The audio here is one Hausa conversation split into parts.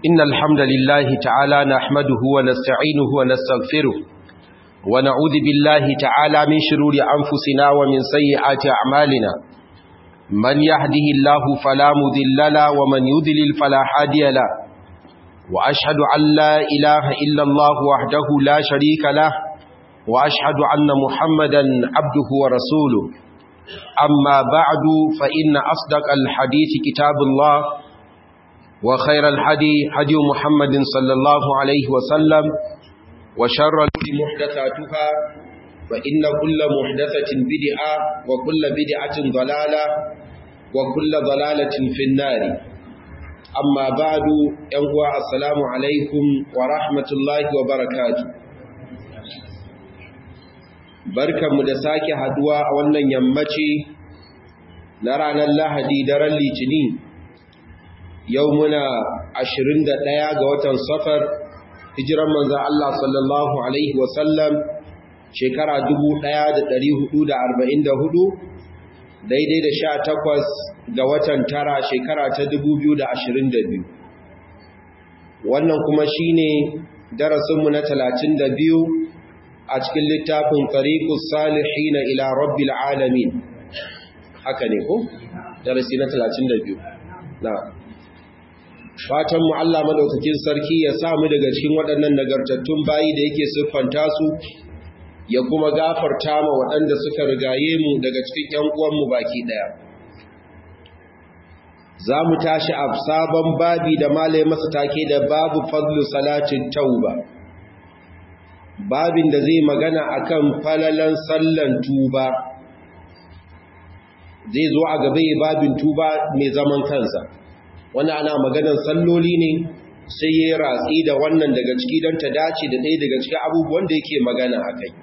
إن الحمد لله تعالى نحمده ونستعينه ونستغفره ونعوذ بالله تعالى من شرور أنفسنا ومن سيئات أعمالنا من يهده الله فلا مذل له ومن يذلل فلا هادي له وأشهد أن لا إله إلا الله وحده لا شريك له وأشهد أن محمدا عبده ورسوله أما بعد فإن أصدق الحديث كتاب الله وخير الحدي حدي محمد صلى الله عليه وسلم وشر الأمور محدثاتها فإن كل محدثة بدعة وكل بدعة ضلالة وكل ضلالة في النار أما بعد ينقوى السلام عليكم ورحمة الله وبركاته barkanmu da sake haduwa a wannan yammaci na ranar lahadi daren litini yau muna 21 ga watan safar hijiran manzan Allah sallallahu Alaihi wasallam shekara 1444 daidai da sha takwas ga watan tara shekara ta 2022 wannan kuma shine darasinmu na 32 a cikin littafin tariqus salihin ila rabbil alamin haka ne ko darasi na 32 na fatan mu Allah madaukakin sarki ya sa mu daga cikin waɗannan nagartattun bayi da yake siffanta su ya kuma gafarta ma waɗanda suka rigaye mu daga cikin ƴan uwan mu baki daya za mu tashi a sabon babi da malai masa take da babu fadlu salatin tauba babin da zai magana akan falalan sallan tuba zai zo a gaba babin tuba mai zaman kansa wannan ana maganar salloli ne sai ya ratsi da wannan daga ciki don ta dace da ɗaya daga cikin abubuwan da yake magana a kai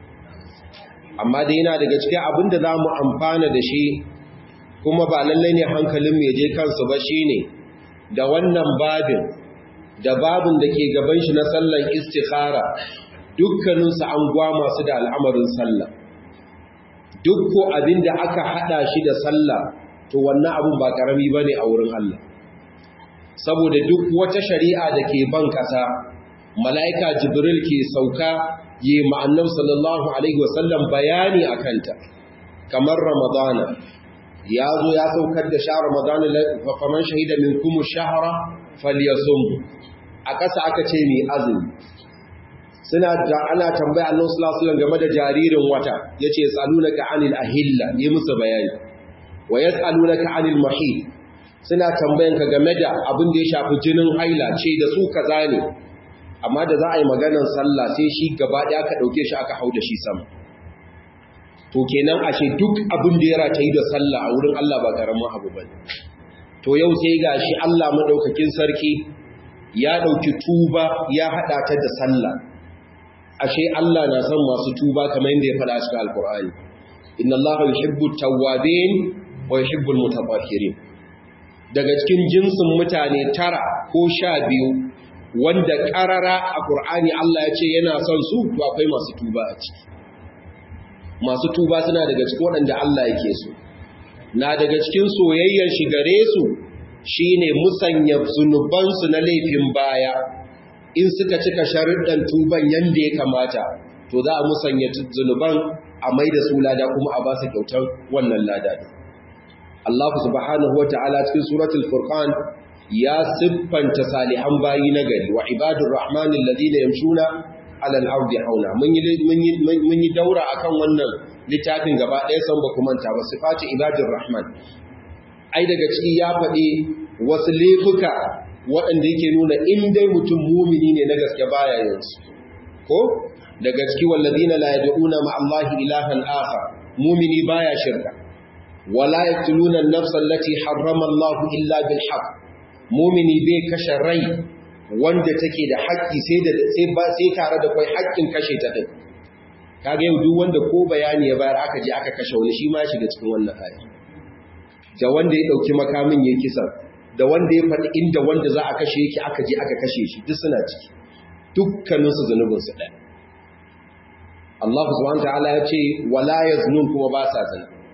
amma da yana daga cikin abin da za mu amfana da shi kuma ba lallai ne hankalin mai je kansu ba shi ne da wannan babin da babin da ke gaban shi na sallan istikhara dukkaninsu an gwama su da al'amarin sallah duk ko abin da aka hada shi da sallah to wannan abin ba karami ba ne a wurin Allah saboda duk wata shari'a da ke ban ƙasa mala'ika jibril ke sauka yi ma'annab sallallahu alaihi wasallam bayani a kanta kamar ramadana ya zo ya saukar da sha ramadana faman shahida min kuma shahara falyasum a ƙasa aka ce mai azumi suna da ana tambaya Allah sallallahu alaihi game da jaririn wata yace yasalunaka anil ahilla yi musu bayani wa yasalunaka anil mahid suna tambayan ka game da abin da ya shafi jinin haila ce da su kaza ne amma da za a yi maganar sallah sai shi gaba ɗaya aka ɗauke shi aka hau da shi sama to kenan ashe duk abin da ya ratayi da sallah a wurin Allah ba karamin abu bane to yau sai gashi Allah madaukakin sarki ya ɗauki tuba ya haɗa ta da sallah ashe Allah na son masu tuba kamar yadda ya faɗa cikin alkur'ani inna allaha yuhibbu tawwabin wa yuhibbu almutatahhirin daga cikin jinsin mutane tara ko sha biyu wanda karara a qur'ani Allah ya ce yana son su to akwai masu tuba a ciki masu tuba suna daga cikin waɗanda Allah yake so na daga cikin soyayyar shi gare su shine musanya zunubansu na laifin baya in suka cika sharuɗan tuban yadda ya kamata to za a musanya zunuban a mai da su lada kuma a ba su kyautar wannan lada Allah subhanahu wa ta'ala cikin suratul furqan ya siffanta salihan bayi na gari wa ibadur rahman alladhina yamshuna ala al-ardi hauna mun yi mun yi daura akan wannan littafin gaba ɗaya san ba kuma ta ba sifatu ibadur rahman ai daga ciki ya faɗi wasu laifuka waɗanda yake nuna in dai mutum mumini ne na gaske baya yansu ko daga ciki wallazina la yad'una ma Allahi ilahan akhar mumini baya shirka wala yaqtuluna an-nafsa allati harrama Allahu illa bil haqq mumini bai kashe rai wanda take da haƙƙi sai da sai ba sai tare da kai haƙƙin kashe ta din kaga yau duk wanda ko bayani ya bayar aka je aka kashe wani shi ma shiga cikin wannan aya da wanda ya dauki makamin yayin kisa da wanda ya faɗi inda wanda za a kashe yake aka je aka kashe shi duk suna ciki dukkaninsu zunubinsu ɗaya Allah subhanahu ta'ala ya ce wala yaznun kuma ba sa zina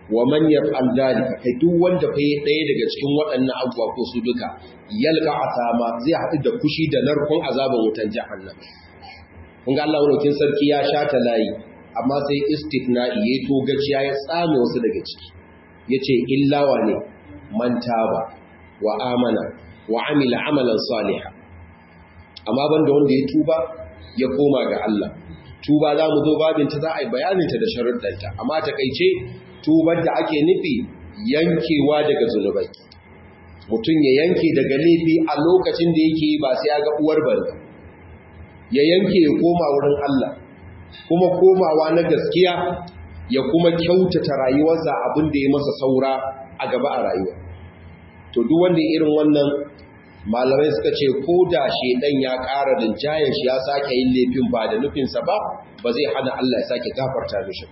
wa man yaf'al dhalika kai duk wanda fa ɗaya daga cikin waɗannan abubuwa ko su duka yalqa asama zai haɗu da kushi da narkon azaban wutan jahannam kun ga Allah wurin sarki ya shata layi amma sai istithna'i yayi togaciya ya tsame wasu daga ciki yace illa wa ne man taba wa amana wa amila amalan salihan amma banda wanda ya tuba ya koma ga Allah tuba za mu zo babinta za a yi bayaninta da sharuɗanta amma takaice tubar da ake nufi yankewa daga zunubai mutum ya yanke daga laifi a lokacin da yake ba sai ya ga uwar banza ya yanke ya koma wurin Allah kuma komawa na gaskiya ya kuma kyautata rayuwarsa abin da ya masa saura a gaba a rayuwa to duk wanda irin wannan malamai suka ce ko da shedan ya ƙara rinjayen shi ya sake yin laifin ba da nufinsa ba ba zai hana Allah ya sake gafarta mishi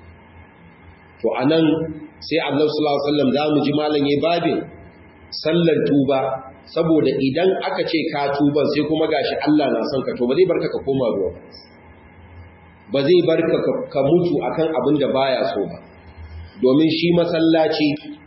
to anan sai Allah sallallahu alaihi wasallam zamu ji malam yayin babin sallar tuba saboda idan aka ce ka tuba sai kuma gashi Allah na son ka to ba zai barka ka koma ruwa ba zai barka ka mutu akan abin da baya so ba domin shi masallaci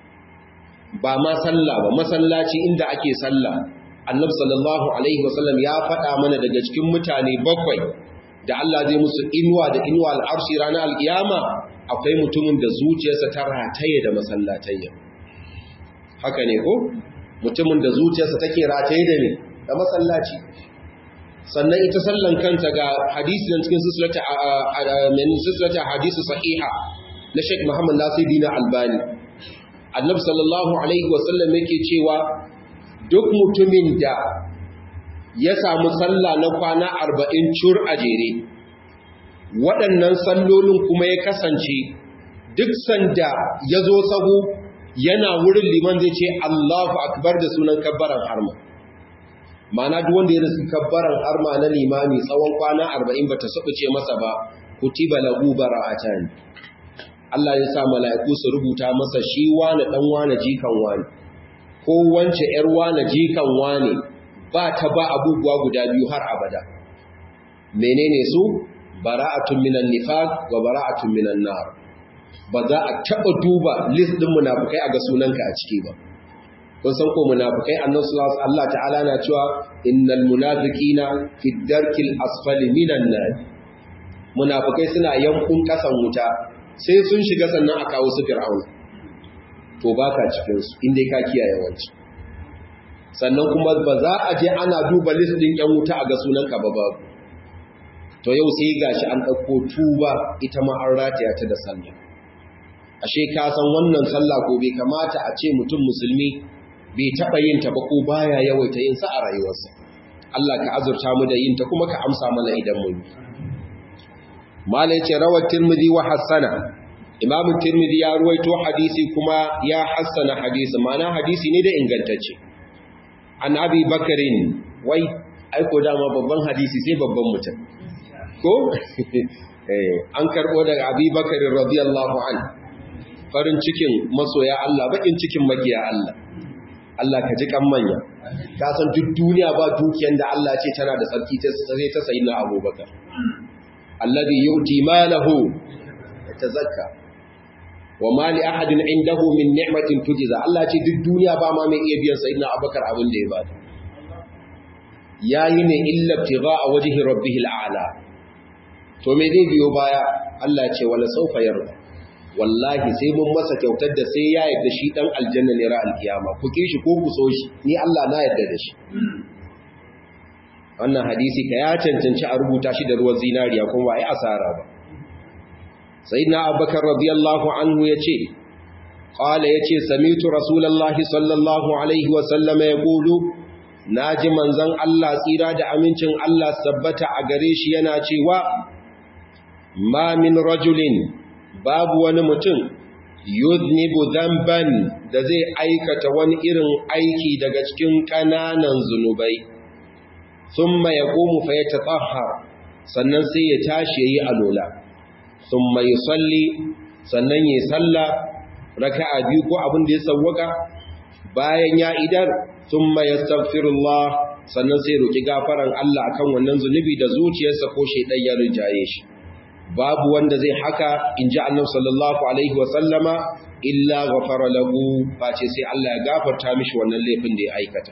ba ma sallah ba masallaci inda ake sallah annabi sallallahu alaihi wasallam ya faɗa mana daga cikin mutane bakwai da Allah zai musu inuwa da inuwa al'arshi ranar alkiyama akwai mutumin da zuciyarsa ta rataye da masallatayya haka ne ko mutumin da zuciyarsa take rataye da ne da masallaci sannan ita sallan kanta ga hadisi nan cikin silsilata min silsilata hadisi sahiha na Sheikh Muhammad Nasiruddin Albani Annabi sallallahu alaihi wasallam yake cewa duk mutumin da ya samu sallah na kwana 40 cur a jere waɗannan sallolin kuma ya kasance duk sanda ya zo sahu yana wurin liman zai ce Allahu akbar da sunan kabbaran harma mana duk wanda ya rasu kabbaran harma na limami tsawon kwana 40 bata ce masa ba kutiba lahu bara'atan Allah ya sa mala'iku su rubuta masa shi wani dan wani jikan wani ko wance yar wani jikan wani ba ta ba abubuwa guda biyu har abada menene su bara'atun minan nifaq wa bara'atun minan nar ba za a taba duba list din munafikai a ga sunanka a ciki ba kun san ko munafikai annabi sallallahu alaihi Allah ta'ala na cewa innal munafiqina fi darkil asfali minan nar munafikai suna yankun kasan wuta sai sun shiga sannan a kawo su fir'auna to baka cikin su inda ka kiyaye wanci sannan kuma ba za a je ana duba list din yan wuta a ga sunanka ba babu to yau sai gashi an ɗauko tuba ita ma an rataya ta da sallah ashe ka san wannan sallah ko bai kamata a ce mutum musulmi bai taɓa yin ta ba ko baya yawaita yin sa a rayuwarsa Allah ka azurta mu da yin ta kuma ka amsa mana idan mun yi malai ce rawar tirmidhi wa hassana imamu tirmidhi ya ruwaito hadisi kuma ya hassana hadisi ma'ana hadisi ne da ingantacce an abi bakarin wai aiko dama babban hadisi sai babban mutum ko an karbo daga abi bakarin radiyallahu an farin cikin masoya Allah bakin cikin magiya Allah Allah ka ji kan manya ka san duk duniya ba dukiyan da Allah ce tana da tsarki sai ta sayi na abubakar alladhi yu'ti malahu yatazakka wa ma li ahadin indahu min ni'matin tujza Allah ce duk duniya ba ma mai iya biyan sayyidina Abubakar abin da ya bada yayi ne illa a wajhi rabbih al'ala to me zai biyo baya Allah ce wala saufa yarda wallahi sai mun masa kyautar da sai ya yarda shi dan aljanna ne ra alkiyama ku kishi ko ku so shi ni Allah na yarda da shi wannan hadisi ka ya cancanci a rubuta shi da ruwan zinariya kuma ba yi asara ba sayyidina abubakar radiyallahu anhu yace qala yace samitu rasulullahi sallallahu alaihi wa sallam yaqulu naji manzon Allah tsira da amincin Allah sabbata a gare shi yana cewa ma min rajulin babu wani mutum yuznibu dhanban da zai aikata wani irin aiki daga cikin kananan zunubai thumma yaqumu fa yatatahhar sannan sai ya tashi yayi alola thumma yusalli sannan yayi salla raka'a biyu ko abin da ya sawwaka bayan ya idar thumma yastaghfirullah sannan sai roki gafaran Allah akan wannan zunubi da zuciyarsa ko shedan ya rijaye shi babu wanda zai haka in ji annabi sallallahu alaihi wa sallama illa ghafara lahu face sai Allah ya gafarta mishi wannan laifin da ya aikata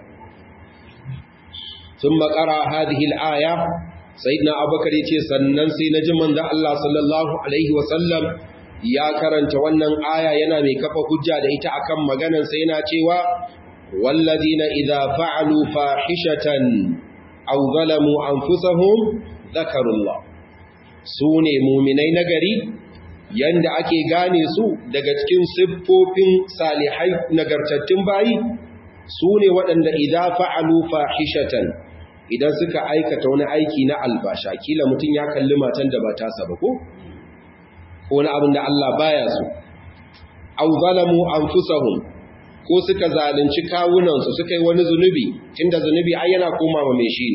thumma qara hadhihi al-aya sayyidina abubakar yace sannan sai na ji manzo Allah sallallahu alaihi wa sallam ya karanta wannan aya yana mai kafa hujja da ita akan maganar sai yana cewa wallazina idza fa'alu fahishatan aw zalamu anfusahum dhakarullah sune mu'minai nagari yanda ake gane su daga cikin siffofin salihai nagartattun bayi sune waɗanda idza fa'alu fahishatan idan suka aikata wani aiki na albasha kila mutum ya kalli matan da ba ta saba ko ko na abin da Allah baya so aw zalamu anfusahum ko suka zalunci kawunansu suka yi wani zunubi tunda zunubi ai yana koma ma mai shi ne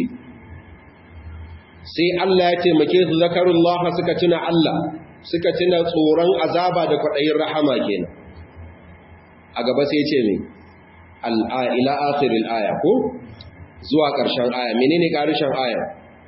sai Allah ya taimake su zakarullah suka tuna Allah suka tuna tsoron azaba da kwaɗayin rahama kenan a gaba sai ce mai ila akhiril aya ko zuwa ƙarshen aya menene ƙarshen aya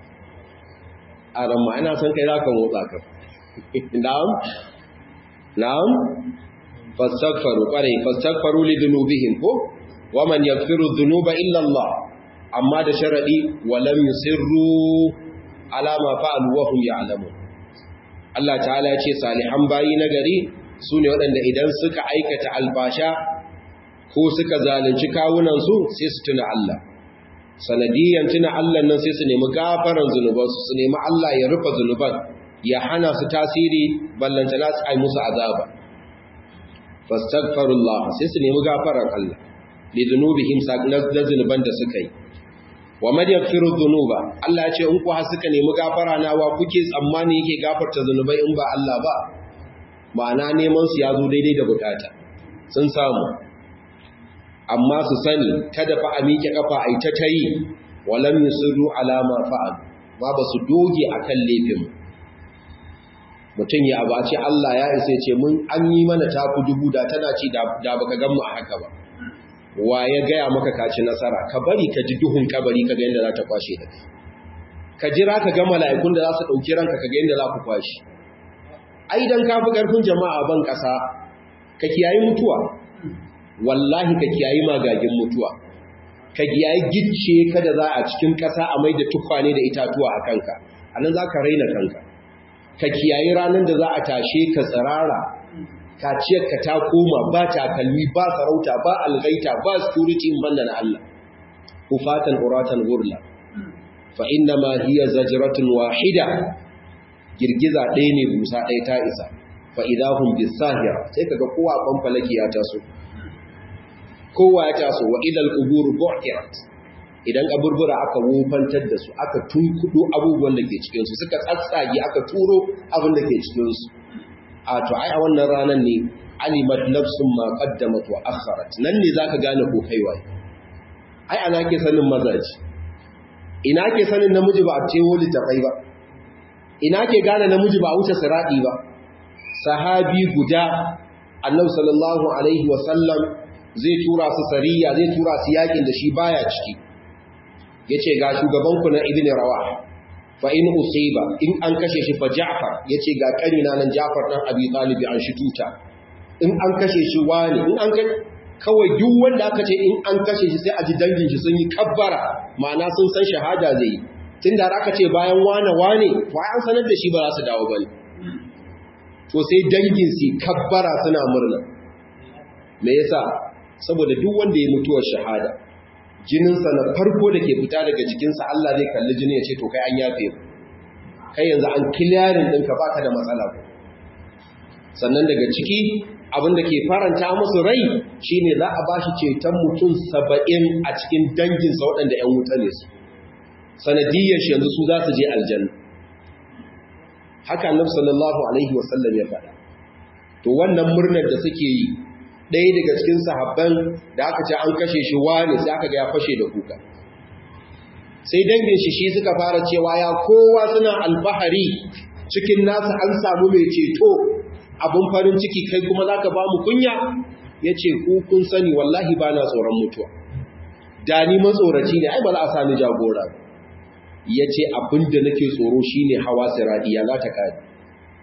a ramma ina son kai zaka motsa ka na'am na'am fastaghfaru qare fastaghfaru li dhunubihim ko waman yaghfiru dhunuba illa Allah amma da sharadi walam yusirru ala ma fa'alu wa hum ya'lamun Allah ta'ala ya ce salihan bayi nagari sune waɗanda idan suka aikata albasha ko suka zalunci kawunan su sai su tuna Allah sanadiyan tuna Allah nan sai su nemi gafaran zunubansu su nemi Allah ya rufe zunuban ya hana su tasiri ballantana su ai musu azaba fastaghfirullah sai su nemi gafaran Allah li dhunubihim da zunuban da suka yi wa man yaghfiru dhunuba Allah ya ce in ku har suka nemi gafara na wa kuke tsammani yake gafarta zunubai in ba Allah ba ma'ana neman su ya zo daidai da bukata sun samu amma su sani kada fa a miƙe kafa ai ta tayi walam yusiru ala ma fa'al ba ba su doge akan laifin mutum ya abace Allah ya isa ce mun an yi mana taku dubu da tana ci da baka gan mu a haka ba wa ya gaya maka kaci nasara ka bari ka ji duhun kabari ka ga yadda za ta kwashe da ka jira ka ga mala'ikun da za su ɗauki ranka ka ga yadda za ku kwashe ai dan ka fi ƙarfin jama'a ban ƙasa ka kiyayi mutuwa wallahi ka kiyayi magagin mutuwa ka kiyayi gicce kada za a cikin ƙasa a mai da tukwane da itatuwa a kanka a nan za ka raina kanka ka kiyayi ranar da za a tashe ka tsirara kaciyarka ta koma ba takalmi ba sarauta ba algaita ba security in banda na Allah kufatan uratan gurla fa inna ma hiya zajratun wahida girgiza ɗaya ne busa ɗaya ta isa fa idahum bisahira sai kaga kowa ban falaki ya taso kowa ya taso wa idal qubur bu'tirat idan kaburbura aka wofantar da su aka tunkudo abubuwan da ke cikin su suka tsatsage aka turo abin da ke cikin su a to ai a wannan ranar ne alimat nafsun ma qaddamat wa akharat nan ne zaka gane ko kai wai ai ana ke sanin mazaji ina ke sanin namiji ba a cewo litafai ba ina ke gane namiji ba a wuce siradi ba sahabi guda annabi sallallahu alaihi wa sallam zai tura su sariya zai tura su yakin da shi baya ciki yace ga shugaban ku na ibnu rawah fa in usiba in an kashe shi fa Ja'far yace ga kanina nan Ja'far dan Abi Talib an shi tuta in an kashe shi wani in an kawai duk wanda aka ce in an kashe shi sai a ji dangin shi sun yi kabbara ma'ana sun san shahada zai tunda aka ce bayan wane wane fa an sanar da shi ba za su dawo bane to sai dangin su kabbara suna murna me yasa saboda duk wanda ya mutuwar shahada jininsa na farko da ke fita daga jikinsa Allah zai kalli jini ya ce to kai an yafe kai yanzu an kiliyarin ɗinka ba ka da matsala sannan daga ciki abin da ke faranta musu rai shine za a ba shi ceton mutum saba'in a cikin danginsa waɗanda ‘yan wuta ne su sanadiyyar shi yanzu su za su je aljanna haka annabi sallallahu alaihi wasallam ya faɗa to wannan murnar da suke yi ɗaya daga cikin sahabban da aka ce an kashe shi wani sai aka ga ya fashe da kuka sai dangin shi shi suka fara cewa ya kowa suna alfahari cikin nasa an samu mai ceto abin farin ciki kai kuma za ka ba mu kunya ya ce ku kun sani wallahi ba na tsoron mutuwa da ni matsoraci ne ai ba za a sami jagora ya ce abin da nake tsoro shi ne hawa siradi ya za ta kare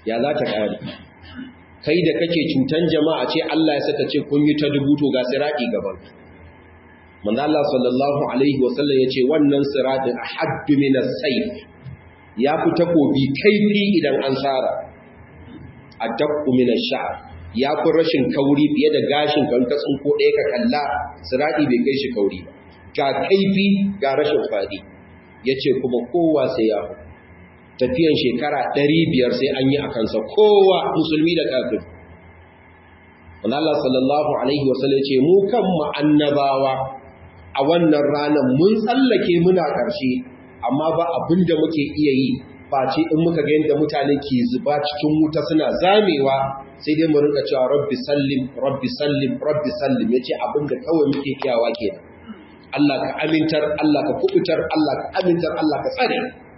ya za ta ƙare kai da kake cutan jama'a ce Allah ya saka ce kun yi ta dubuto ga sirati gaban manzo Allah sallallahu alaihi wasallam yace wannan sirati ahaddu min as-sayf ya fi takobi kaifi idan an tsara adabbu min ash-sha'r ya fi rashin kauri fiye da gashin kan ka tsinko ɗaya ka kalla sirati bai kai shi kauri ba ga kaifi ga rashin fadi yace kuma kowa sai ya tafiyan shekara 500 sai an yi a kansa kowa musulmi da kafir Allah sallallahu alaihi wasallam ce mu kan mu annabawa a wannan ranar mun tsallake muna ƙarshe amma ba abin da muke iya yi face in muka ga yadda mutane ke zuba cikin wuta suna zamewa sai dai mu rinka cewa rabbi sallim rabbi sallim rabbi sallim yace abin da kawai muke kiyawa kenan Allah ka amintar Allah ka kubutar Allah ka amintar Allah ka tsare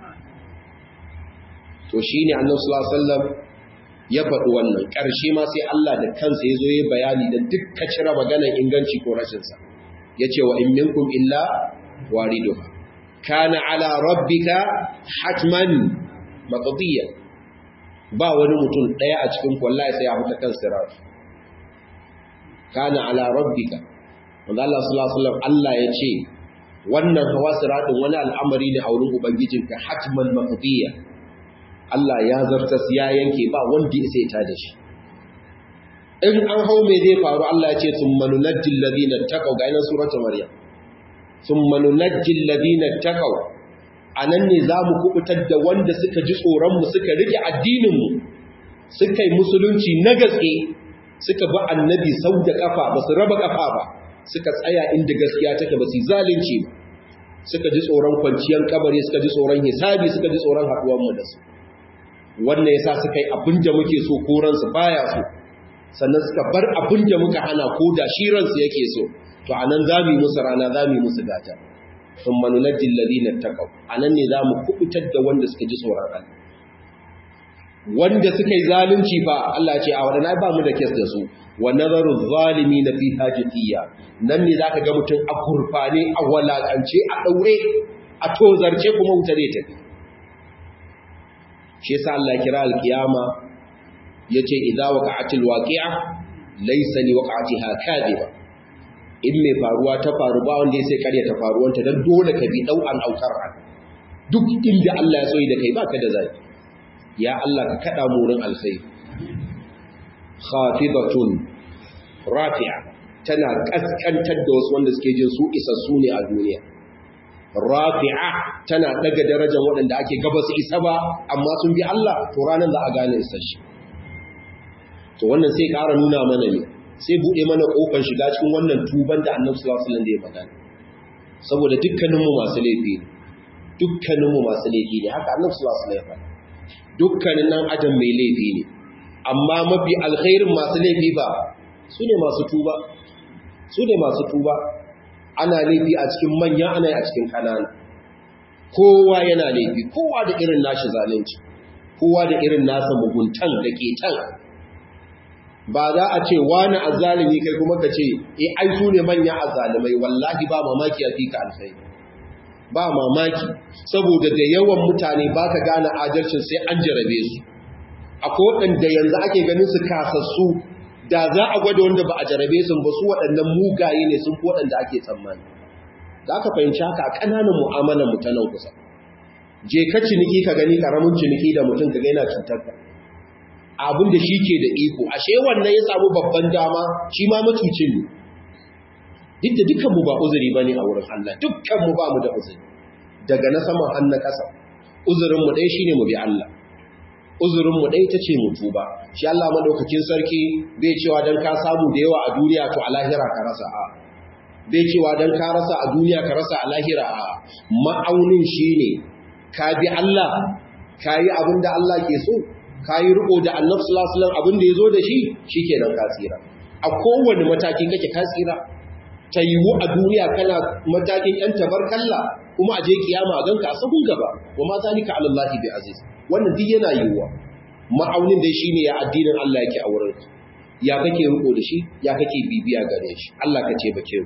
to shine Annabi sallallahu alaihi wasallam ya faɗi wannan ƙarshe ma sai Allah da kansa ya zo ya bayani da dukka cire maganar inganci ko rashin sa yace wa in minkum illa wariduha kana ala rabbika hatman maqdiya ba wani mutum daya a cikin wallahi sai ya huta kan sirat kana ala rabbika wanda Allah sallallahu alaihi wasallam Allah ya ce wannan hawa siratin wani al'amari ne a wurin ubangijinka hatman maqdiya Allah ya zartas ya yanke ba wanda ya sai ta da shi in an hau me zai faru Allah ya ce thumma nunajjil ladina taqaw ga ina suratul maryam thumma nunajjil ladina taqaw anan ne zamu kubutar da wanda suka ji tsoron mu suka rike addinin mu suka yi musulunci na gaske suka bi annabi sau da kafa ba su raba kafa ba suka tsaya inda gaskiya take ba su zalunci ba suka ji tsoron kwanciyar kabari suka ji tsoron hisabi suka ji tsoron haduwar mu da su wannan yasa suka yi abin da muke so ko ransu baya so sannan suka bar abin da muka hana ko da shi ransu yake so to anan zamu yi musu rana zamu yi musu gata thumma nunajjil ladina taqaw anan ne zamu kubutar da wanda suka ji tsoron Allah wanda suka yi zalunci fa Allah ce a wadana ba mu da kes da su wa nazaru zalimi na fi hajjiyya nan ne zaka ga mutum a kurfane a walakance a daure a tozarce kuma wuta zai tafi shi yasa Allah ya kira alkiyama yace idza waqa'atil waqi'a laysa li waqa'atiha kadhiba in mai faruwa ta faru ba wanda sai kare ta faruwanta dan dole ka bi dau an aukar duk inda Allah ya so da kai baka da zaki ya Allah ka kada mu wurin alkhairi khafidatun rafi'a tana kaskantar da wasu wanda suke jin su isassu ne a duniya rafi'a tana daga darajar waɗanda ake gaba su isa ba amma sun bi Allah to ranar za a gane isasshe to wannan sai ƙara nuna mana ne sai buɗe mana ƙofar shiga cikin wannan tuban da annabi sallallahu alaihi wasallam da ya faɗa saboda dukkaninmu masu laifi ne dukkaninmu masu laifi ne haka annabi sallallahu alaihi wasallam ya faɗa dukkanin nan adam mai laifi ne amma mafi alkhairin masu laifi ba su ne masu tuba su ne masu tuba ana laifi a cikin manya ana a cikin kanana kowa yana laifi kowa da irin nashi zalunci kowa da irin nasa muguntan da ke can ba za a ce wani azzalimi kai kuma ka ce eh ai su ne manya azzalimai wallahi ba mamaki a fika alkhairi ba mamaki saboda da yawan mutane ba ka gane adalcin sai an jarabe su akwai waɗanda yanzu ake ganin su kasassu da za a gwada wanda ba a jarabe su ba su waɗannan mugaye ne sun fi waɗanda ake tsammani za ka fahimci haka a ƙananan mu'amalar mu ta nan kusa je ka ciniki ka gani ƙaramin ciniki da mutum ka gaina cutar ka abin da shi ke da iko ashe wannan ya samu babban dama shi ma matucin ne duk da dukkanmu ba uzuri ba ne a wurin Allah dukkanmu ba mu da uzuri daga na saman har na ƙasa uzurinmu ɗaya shi ne mu bi Allah uzurinmu ɗaya ta ce mu tuba shi Allah maɗaukakin sarki bai cewa don ka samu da yawa a duniya to a lahira ka rasa a bai cewa don ka rasa a duniya ka rasa a lahira a ma'aunin shi ne ka bi Allah ka yi abin da Allah ke so ka yi riko da annabi sallallahu alaihi wasallam abin da ya zo da shi shikenan ka tsira a kowane mataki kake ka tsira ta yiwu a duniya kana matakin ‘yan tabarkalla kuma a je kiyama a ganka a sabon gaba wa ma zalika ala Allah bi aziz wannan duk yana yiwuwa ma'aunin dai shine ya addinin Allah yake a wurin ya kake riko da shi ya kake bibiya gare shi Allah ka ce bake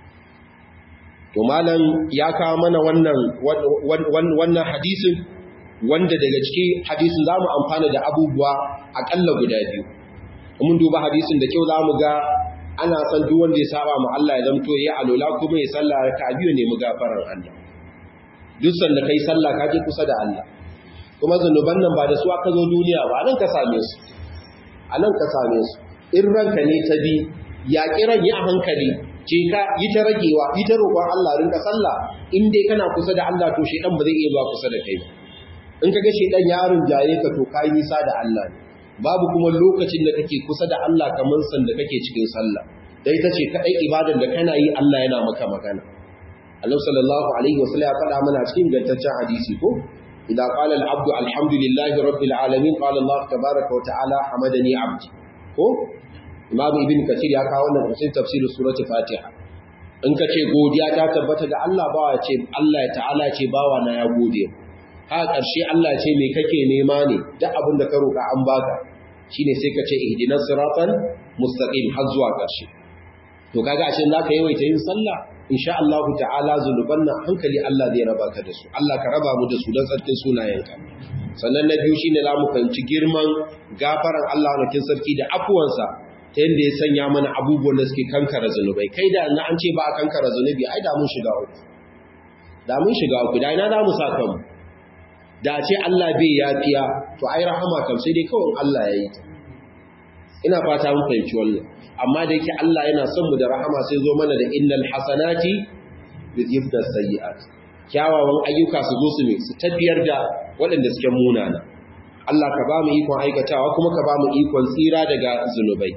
to malam ya kawo mana wannan wannan hadisin wanda daga ciki hadisin za mu amfana da abubuwa aƙalla guda biyu mun duba hadisin da kyau za mu ga ana san duk wanda ya saba ma Allah ya zamto ya alola kuma ya sallah ka biyu ne mu gafarar Allah duk sanda kai sallah ka je kusa da Allah kuma zanuban nan ba da su aka zo duniya ba nan ka same su a nan ka same su in ranka ne ta bi ya kiran yi a hankali ce ka yi ta ragewa yi ta roƙon Allah rinka sallah in dai kana kusa da Allah to shedan ba zai iya zuwa kusa da kai ba in kaga shedan ya rinjaye ka to kai nisa da Allah ne babu kuma lokacin da kake kusa da Allah kamar san da kake cikin sallah dai tace kadai ibadan da kana yi Allah yana maka magana Allah sallallahu alaihi wasallam ya faɗa mana cikin gantaccen hadisi ko idan qala al-abdu alhamdulillahi rabbil alamin qala Allah tabaaraka wa ta'ala hamadani abdi ko Imam Ibn Kathir ya kawo wannan cikin tafsirin surati Fatiha in ka ce godiya ta tabbata ga Allah bawa ce Allah ya ta'ala ce bawa na ya gode ha ƙarshe Allah ce me kake nema ne duk abin da ka roƙa an baka shine sai ka ce ihdinas siratal mustaqim har zuwa ƙarshe to kaga ashe zaka yawaita yin sallah insha Allah ta'ala zuluban nan hankali Allah zai raba ka da su Allah ka raba mu da su dan sarkin sunayenka sannan na biyu shine zamu fahimci girman gafaran Allah nakin sarki da afuwansa ta yadda ya sanya mana abubuwan da suke kankara zunubai kai da na an ce ba a kankara zunubi ai da mun shiga uku da mun shiga uku da ina za mu sa kanmu da ce Allah bai yafiya to ai rahama kam sai dai kawai Allah ya yi ta ina fata mun fahimci wannan amma da yake Allah yana son mu da rahama sai zo mana da innal hasanati yudhibna sayyi'at kyawawan ayyuka su zo su ne su tafiyar da waɗanda suke munana Allah ka ba mu ikon aikatawa kuma ka ba mu ikon tsira daga zunubai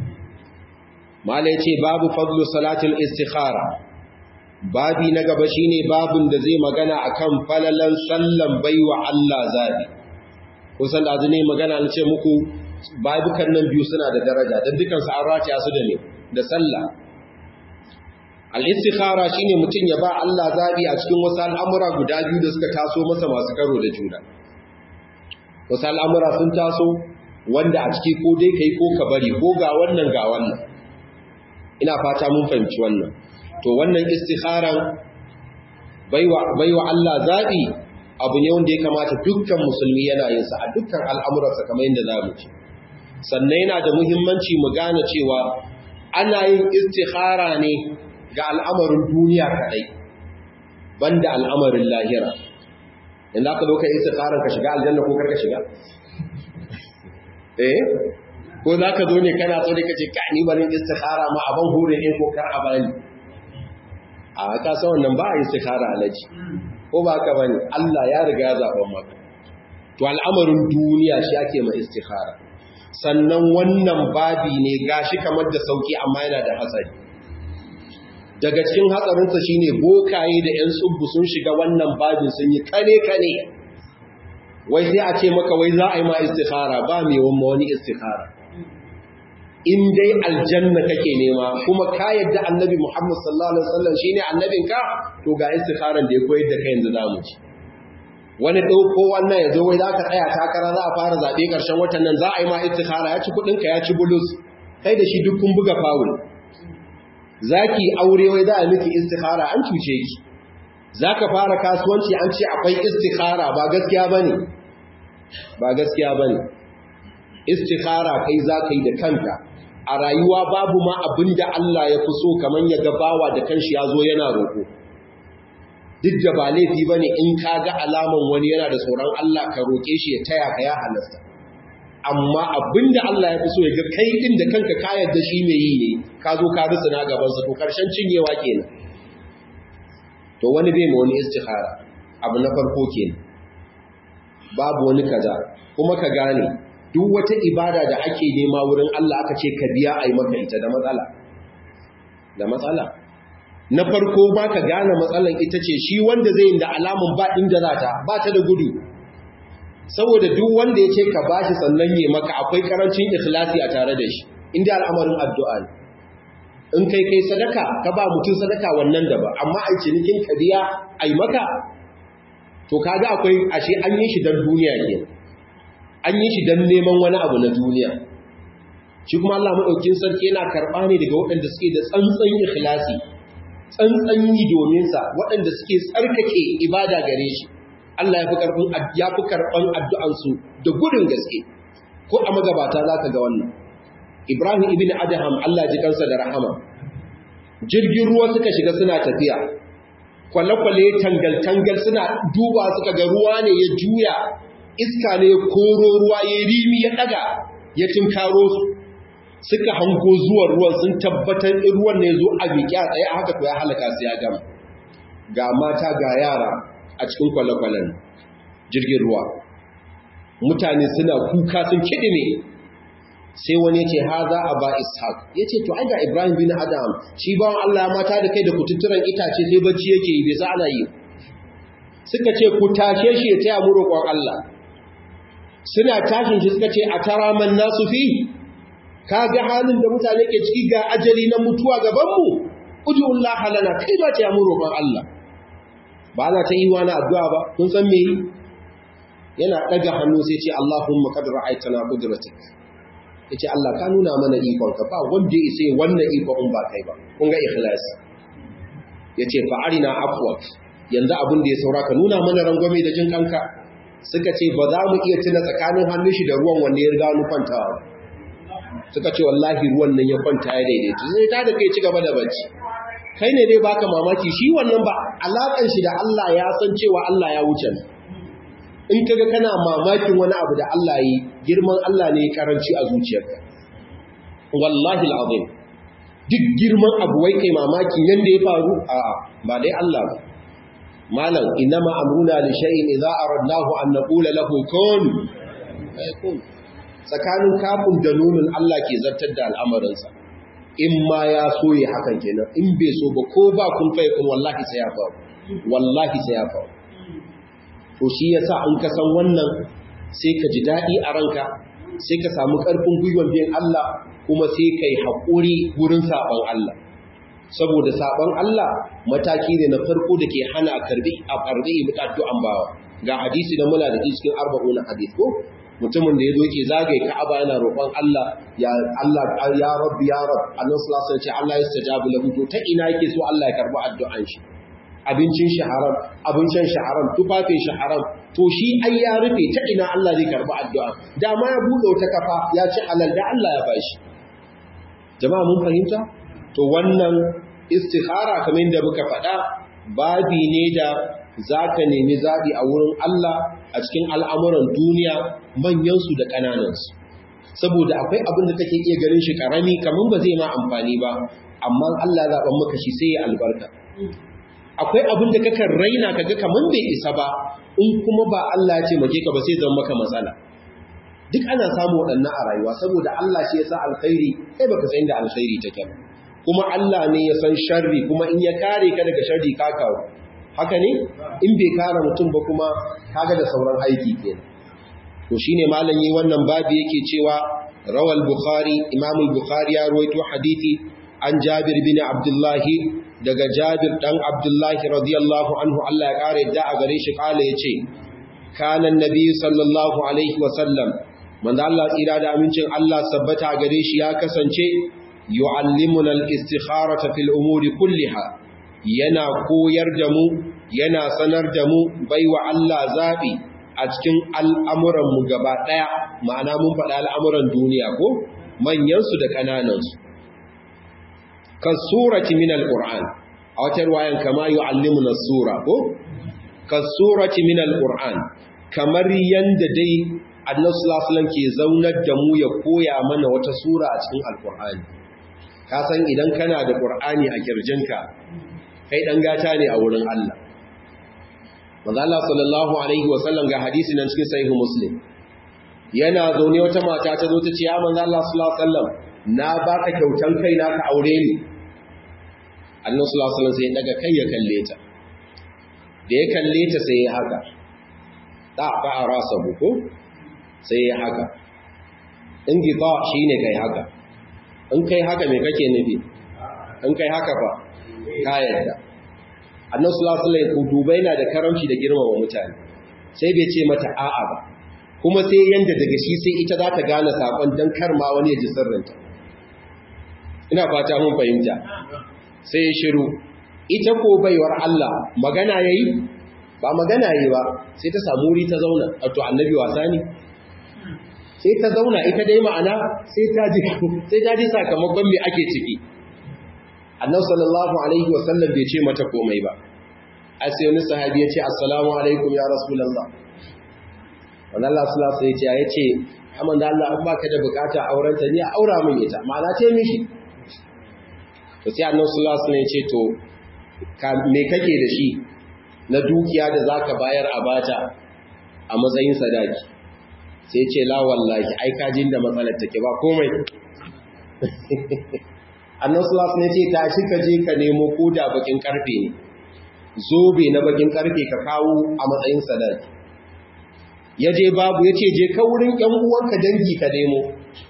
mala yace babu fadlu salatul istikhara babi na gaba shine babun da zai magana akan falalan sallan baiwa Allah zabi kusan da ne magana na ce muku babukan nan biyu suna da daraja dan dukan su an rataya su da ne da sallah al-istikhara shine mutum ya ba Allah zabi a cikin wasu al'amura guda biyu da suka taso masa masu karo da juna wasu al'amura sun taso wanda a ciki ko dai kai ko ka bari ko ga wannan ga wannan ina fata mun fahimci wannan to wannan istikharan baiwa baiwa Allah zabi abu ne wanda ya kamata dukkan musulmi yana yin sa a dukkan al'amuransa kamar yadda zamu ci sannan yana da muhimmanci mu gane cewa ana yin istikhara ne ga al'amarin duniya kadai banda al'amarin lahira inda aka zo ka istikharan ka shiga aljanna ko karka shiga eh ko za ka zo ne kana so da kace ka ni bari istikhara ma aban hure ne ko kar a bani a ka san wannan ba istikhara alaji ko ba ka bane Allah ya riga zaben maka to al'amarin duniya shi ake ma istikhara sannan wannan babi ne gashi kamar da sauki amma yana da hatsari daga cikin hatsarinsa shine bokaye da yan tsubbu sun shiga wannan babin sun yi kane kane wai sai a ce maka wai za a yi ma istikhara ba mai wani istikhara in dai aljanna kake nema kuma ka yadda annabi Muhammad sallallahu alaihi wasallam shine annabinka to ga istikharan da ya koyar da kai yanzu zamu ci wani dauko wannan yazo wai zaka tsaya takara za a fara zabe karshen watan nan za a yi ma istikhara ya ci kudin ka ya ci bulus kai da shi duk kun buga foul zaki aure wai za a miki istikhara an cuce ki zaka fara kasuwanci an ce akwai istikhara ba gaskiya bane ba gaskiya bane istikhara kai zaka yi da kanka a rayuwa babu ma abin da Allah ya fi so kamar ya gabawa da kanshi ya zo yana roƙo duk da ba laifi ba ne in ka ga alaman wani yana da tsoron Allah ka roƙe shi ya taya ka ya halasta amma abin da Allah ya fi so ya ga kai ɗin da kanka ka yadda shi mai yi ne ka zo ka rusa na gabansa to ƙarshen cinyewa kenan to wani bai ma wani istikhara abu na farko kenan babu wani kaza kuma ka gane duk wata ibada da ake nema wurin Allah aka ce ka biya a yi maka ita da matsala da matsala na farko ba ka gane matsalan ita ce shi wanda zai da alamun ba inda za ta ba ta da gudu saboda duk wanda ya ce ka ba shi sannan yi maka akwai karancin ikhlasi a tare da shi inda al'amarin addu'a ne in kai kai sadaka ka ba mutum sadaka wannan da ba amma a cinikin ka biya a yi maka to kaga akwai ashe an yi shi don duniya kenan an yi shi don neman wani abu na duniya shi kuma Allah maɗaukin sarki yana karɓa ne daga waɗanda suke da tsantsan ikhlasi tsantsan yi domin sa waɗanda suke tsarkake ibada gare shi Allah ya fi karfin ya fi karban addu'an su da gudun gaske ko a magabata zaka ga wannan Ibrahim ibn Adham Allah ji kansa da rahama jirgin ruwa suka shiga suna tafiya kwale-kwale tangal-tangal suna duba suka ga ruwa ne ya juya iska ne koro ruwa ya rimi ya daga ya tinkaro su suka hango zuwan ruwan sun tabbatar in ruwan ne zo a miƙi a tsaye a haka to ya halaka su ya gama ga mata ga yara a cikin kwale-kwalen jirgin ruwa mutane suna kuka sun kiɗime sai wani ce ha za a ba ishaq ya ce to ga ibrahim bin adam shi bawan allah ya mata da kai da kututturan itace sai bacci yake yi bai sa ana yi suka ce ku tashe shi ya taya mu roƙon allah suna tashin shi suka ce a tara man nasu fi ka ga halin da mutane ke ciki ga ajali na mutuwa gabanmu udullah halana kai ba ta yamu roƙon Allah ba na ta yi wani addu'a ba kun san me yana daga hannu sai ce Allahumma qad ra'aytana qudratik yace Allah ka nuna mana ikon ka ba wanda yace wannan ikon ba kai ba kun ga ikhlas yace fa arina afwak yanzu abin da ya saura ka nuna mana rangwame da jin kanka suka ce ba za mu iya tuna tsakanin hannun shi da ruwan wanne ya riga nufantawa suka ce wallahi ruwan nan ya kwanta ya daidaita sai ta da kai ci gaba da bacci kai ne dai baka mamaki shi wannan ba alakan shi da Allah ya san cewa Allah ya wuce in kaga kana mamakin wani abu da Allah yi girman Allah ne ya karanci a zuciyarka wallahi alazim duk girman abu wai kai mamakin yanda ya faru a'a ba dai Allah ba malam inama amruna li shay'in idza aradnahu an naqula lahu kun fayakun tsakanin kafin da nunin Allah ke zartar da al'amarinsa in ma ya so ya hakan kenan in bai so ba ko ba kun fai kun wallahi sai ya faru wallahi sai ya faru to shi yasa in ka san wannan sai ka ji daɗi a ranka sai ka samu ƙarfin gwiwan biyan Allah kuma sai kai haƙuri wurin saɓon Allah saboda saɓon Allah mataki ne na farko da ke hana a karbi a karbi addu'an bawa ga hadisi da muna da cikin arba'una hadith ko mutumin da ya zo yake zagaye Ka'aba yana roƙon Allah ya Allah ya Rabbi ya Rabb Allah sallallahu alaihi wasallam Allah ya stajabu lahu to ta ina yake so Allah ya karbi addu'an shi abincin shi haram abincin shi haram tufafin shi haram to shi ai ya rufe ta ina Allah zai karbi addu'a da ma ya bude wata kafa ya ci halal da Allah ya bashi jama'a mun fahimta to wannan istikhara kamar yadda muka faɗa babi ne da zaka nemi zabi a wurin Allah a cikin al'amuran duniya manyansu da ƙananansu saboda akwai abin da take iya ganin shi ƙarami kamar ba zai ma amfani ba amma Allah ya zaɓan maka shi sai ya albarka akwai abin da kakan raina kaga kamar bai isa ba in kuma ba Allah ya ce maje ka ba sai zama maka matsala duk ana samu waɗannan a rayuwa saboda Allah shi ya sa alkhairi kai baka san da alkhairi take ba kuma Allah ne ya san sharri kuma in ya kare ka daga sharri ka kawo haka ne in bai kare mutum ba kuma kaga da sauran aiki kenan to shine malam yi wannan babu yake cewa rawal bukhari imam al-bukhari ya rawaito hadisi an jabir bin abdullah daga jabir dan abdullah radiyallahu anhu Allah ya kare da a gare shi kala yace kana annabi sallallahu alaihi wa sallam manzo Allah tsira da amincin Allah sabbata gare shi ya kasance yu'allimuna al-istikharata fil umuri kulliha yana koyar da mu yana sanar da mu baiwa Allah zabi a cikin al'amuranmu gaba ɗaya ma'ana mun faɗa al'amuran duniya ko manyansu da ƙananansu kan surati min al-ƙur'an a wata ruwayan kama yi allimuna sura ko kan surati min al-ƙur'an kamar yadda dai annasulasulan ke zaunar da mu ya koya mana wata sura a cikin al-ƙur'ani ka san idan kana da ƙur'ani a kirjinka kai ɗan gata ne a wurin Allah manzo Allah sallallahu alaihi wasallam ga hadisi nan cikin sahih muslim yana zaune wata mata ta zo ta ce ya manzo Allah sallallahu alaihi wasallam na baka kyautan kai na ka aure ni Allah sallallahu alaihi wasallam sai ya daga kai ya kalle ta da ya kalle ta sai ya haka da ba rasa buko sai ya haka in gita shine kai haka in kai haka me kake nufi in kai haka fa ka yarda annan sulasulai duba yana da karamci da girmama mutane sai bai ce mata a'a ba kuma sai yanda daga shi sai ita za ta gane saƙon don karma wani ya ji sirrinta ina fata mun fahimta sai ya shiru ita ko baiwar Allah magana ya yi ba magana yi ba sai ta samu wuri ta zauna to annabi wasa ne sai ta zauna ita dai ma'ana sai ta ji sai ta ji sakamakon me ake ciki annabi sallallahu alaihi wa sallam bai ce mata komai ba ai sai wani sahabi ya ce assalamu alaikum ya rasulullah wannan Allah sallallahu alaihi ya ce amma da Allah an baka da bukata auren ta ne a aura min ita ma'ana ce mishi to sai annabi sallallahu alaihi ya ce to me kake da shi na dukiya da zaka bayar a bata a matsayin sadaki sai ce la wallahi ai kajin da matsalar take ba komai annan sulas ne ce ta shi ka je ka nemo koda bakin karfe ne zobe na bakin karfe ka kawo a matsayin sadaki ya je babu ya ce je ka wurin yan uwanka dangi ka nemo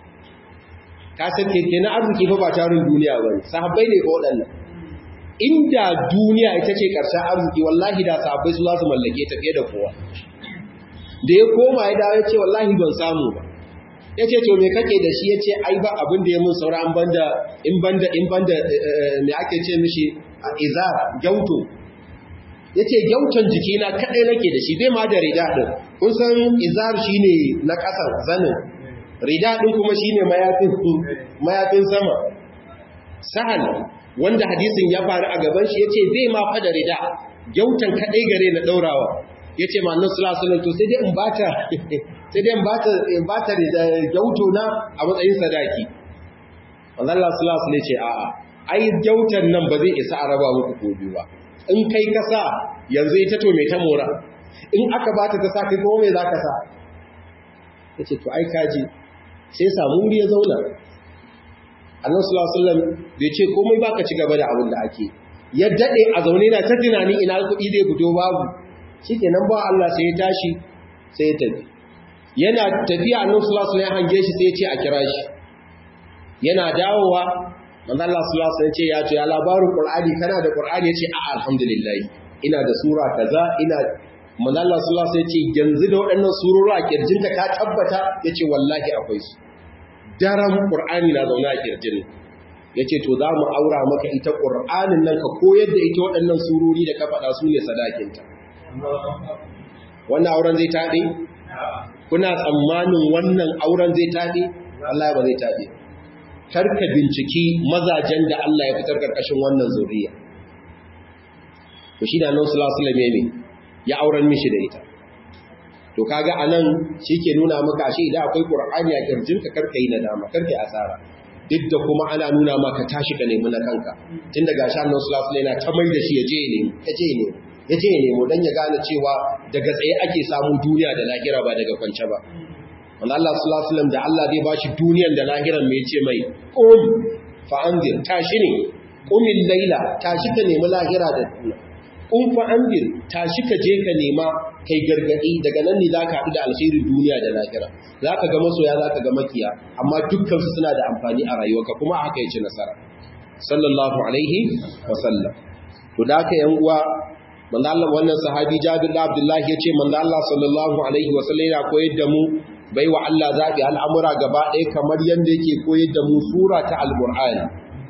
ka san keke na arziki fa ba tarin duniya ba ne sahabbai ne ko waɗannan inda duniya ita ce ƙarshen arziki wallahi da sahabbai su za su mallake ta fiye da kowa da ya koma ya dawo ya ce wallahi ban samu ba ya ce to me kake da shi ya ce ai ba abin da ya mun saura an banda in banda in banda me ake ce mishi izar gyauto ya ce gyauton jikina kaɗai nake da shi bai ma da rida ɗin kun san izar shi ne na ƙasar zanin rida ɗin kuma shi ne mayafin sama sahal wanda hadisin ya faru a gaban shi ya ce bai ma fa da rida gyauton kaɗai gare na ɗaurawa ya ce ma annan sulasulan to sai dai in bata sai dai in bata da gyauto na a matsayin sadaki wannan sulasulan ne ce a'a ai gyautan nan ba zai isa a raba muku ko biyu ba in kai ka sa yanzu ita to mai ta mora in aka bata ta sa kai kuma mai za ka sa ya ce to ai kaji sai samu wuri ya zauna annan sulasulan bai ce komai ba ka ci gaba da abin da ake ya daɗe a zaune na ta tunani ina kuɗi zai fito babu shi kenan ba Allah sai ya tashi sai ya tafi yana tafiya annabi sallallahu alaihi wasallam hange shi sai ya ce a kira shi yana dawowa manzo Allah sallallahu alaihi wasallam ce ya ce ya labarin Qur'ani kana da Qur'ani yace a alhamdulillah ina da sura kaza ina manzo Allah sallallahu alaihi wasallam ce yanzu da waɗannan surori a kirjinka ka tabbata yace wallahi akwai su daram Qur'ani na zauna a kirjin yace to za mu aura maka ita Qur'anin nan ka koyar da ita waɗannan surori da ka faɗa su ne sadakinta wannan auren zai taɗe? kuna tsammanin wannan auren zai taɗe? Allah ba zai taɗe karka binciki mazajen da Allah ya fitar karkashin wannan zuriya to shi da nan sulasulame ne ya auren mishi da ita to kaga anan ke nuna maka shi idan akwai qur'ani a kirjinka karka yi nadama karka yi asara duk da kuma ana nuna maka tashi ka nemi na kanka tun daga sha annabi sallallahu alaihi wasallam ta mai da shi ya je ne ya je ne ya je ya nemo don ya gane cewa daga tsaye ake samun duniya da lahira ba daga kwance ba wanda Allah sallallahu alaihi da Allah zai bashi duniyan da lahiran mai ce mai qum fa anzir tashi ne qumil laila tashi ka nemi lahira da duniya qum fa anzir tashi ka je ka nema kai gargadi daga nan ne zaka haɗu da alkhairin duniya da lahira zaka ga masoya zaka ga makiya amma dukkan su suna da amfani a rayuwarka kuma haka yace nasara sallallahu alaihi wa sallam to da haka yan uwa manzo Allah wannan sahabi Jabir bin Abdullah yace manzo Allah sallallahu alaihi wa sallam ya koyar da mu bai wa Allah zabi al'amura gaba ɗaya kamar yanda yake koyar da mu sura ta al-Qur'ani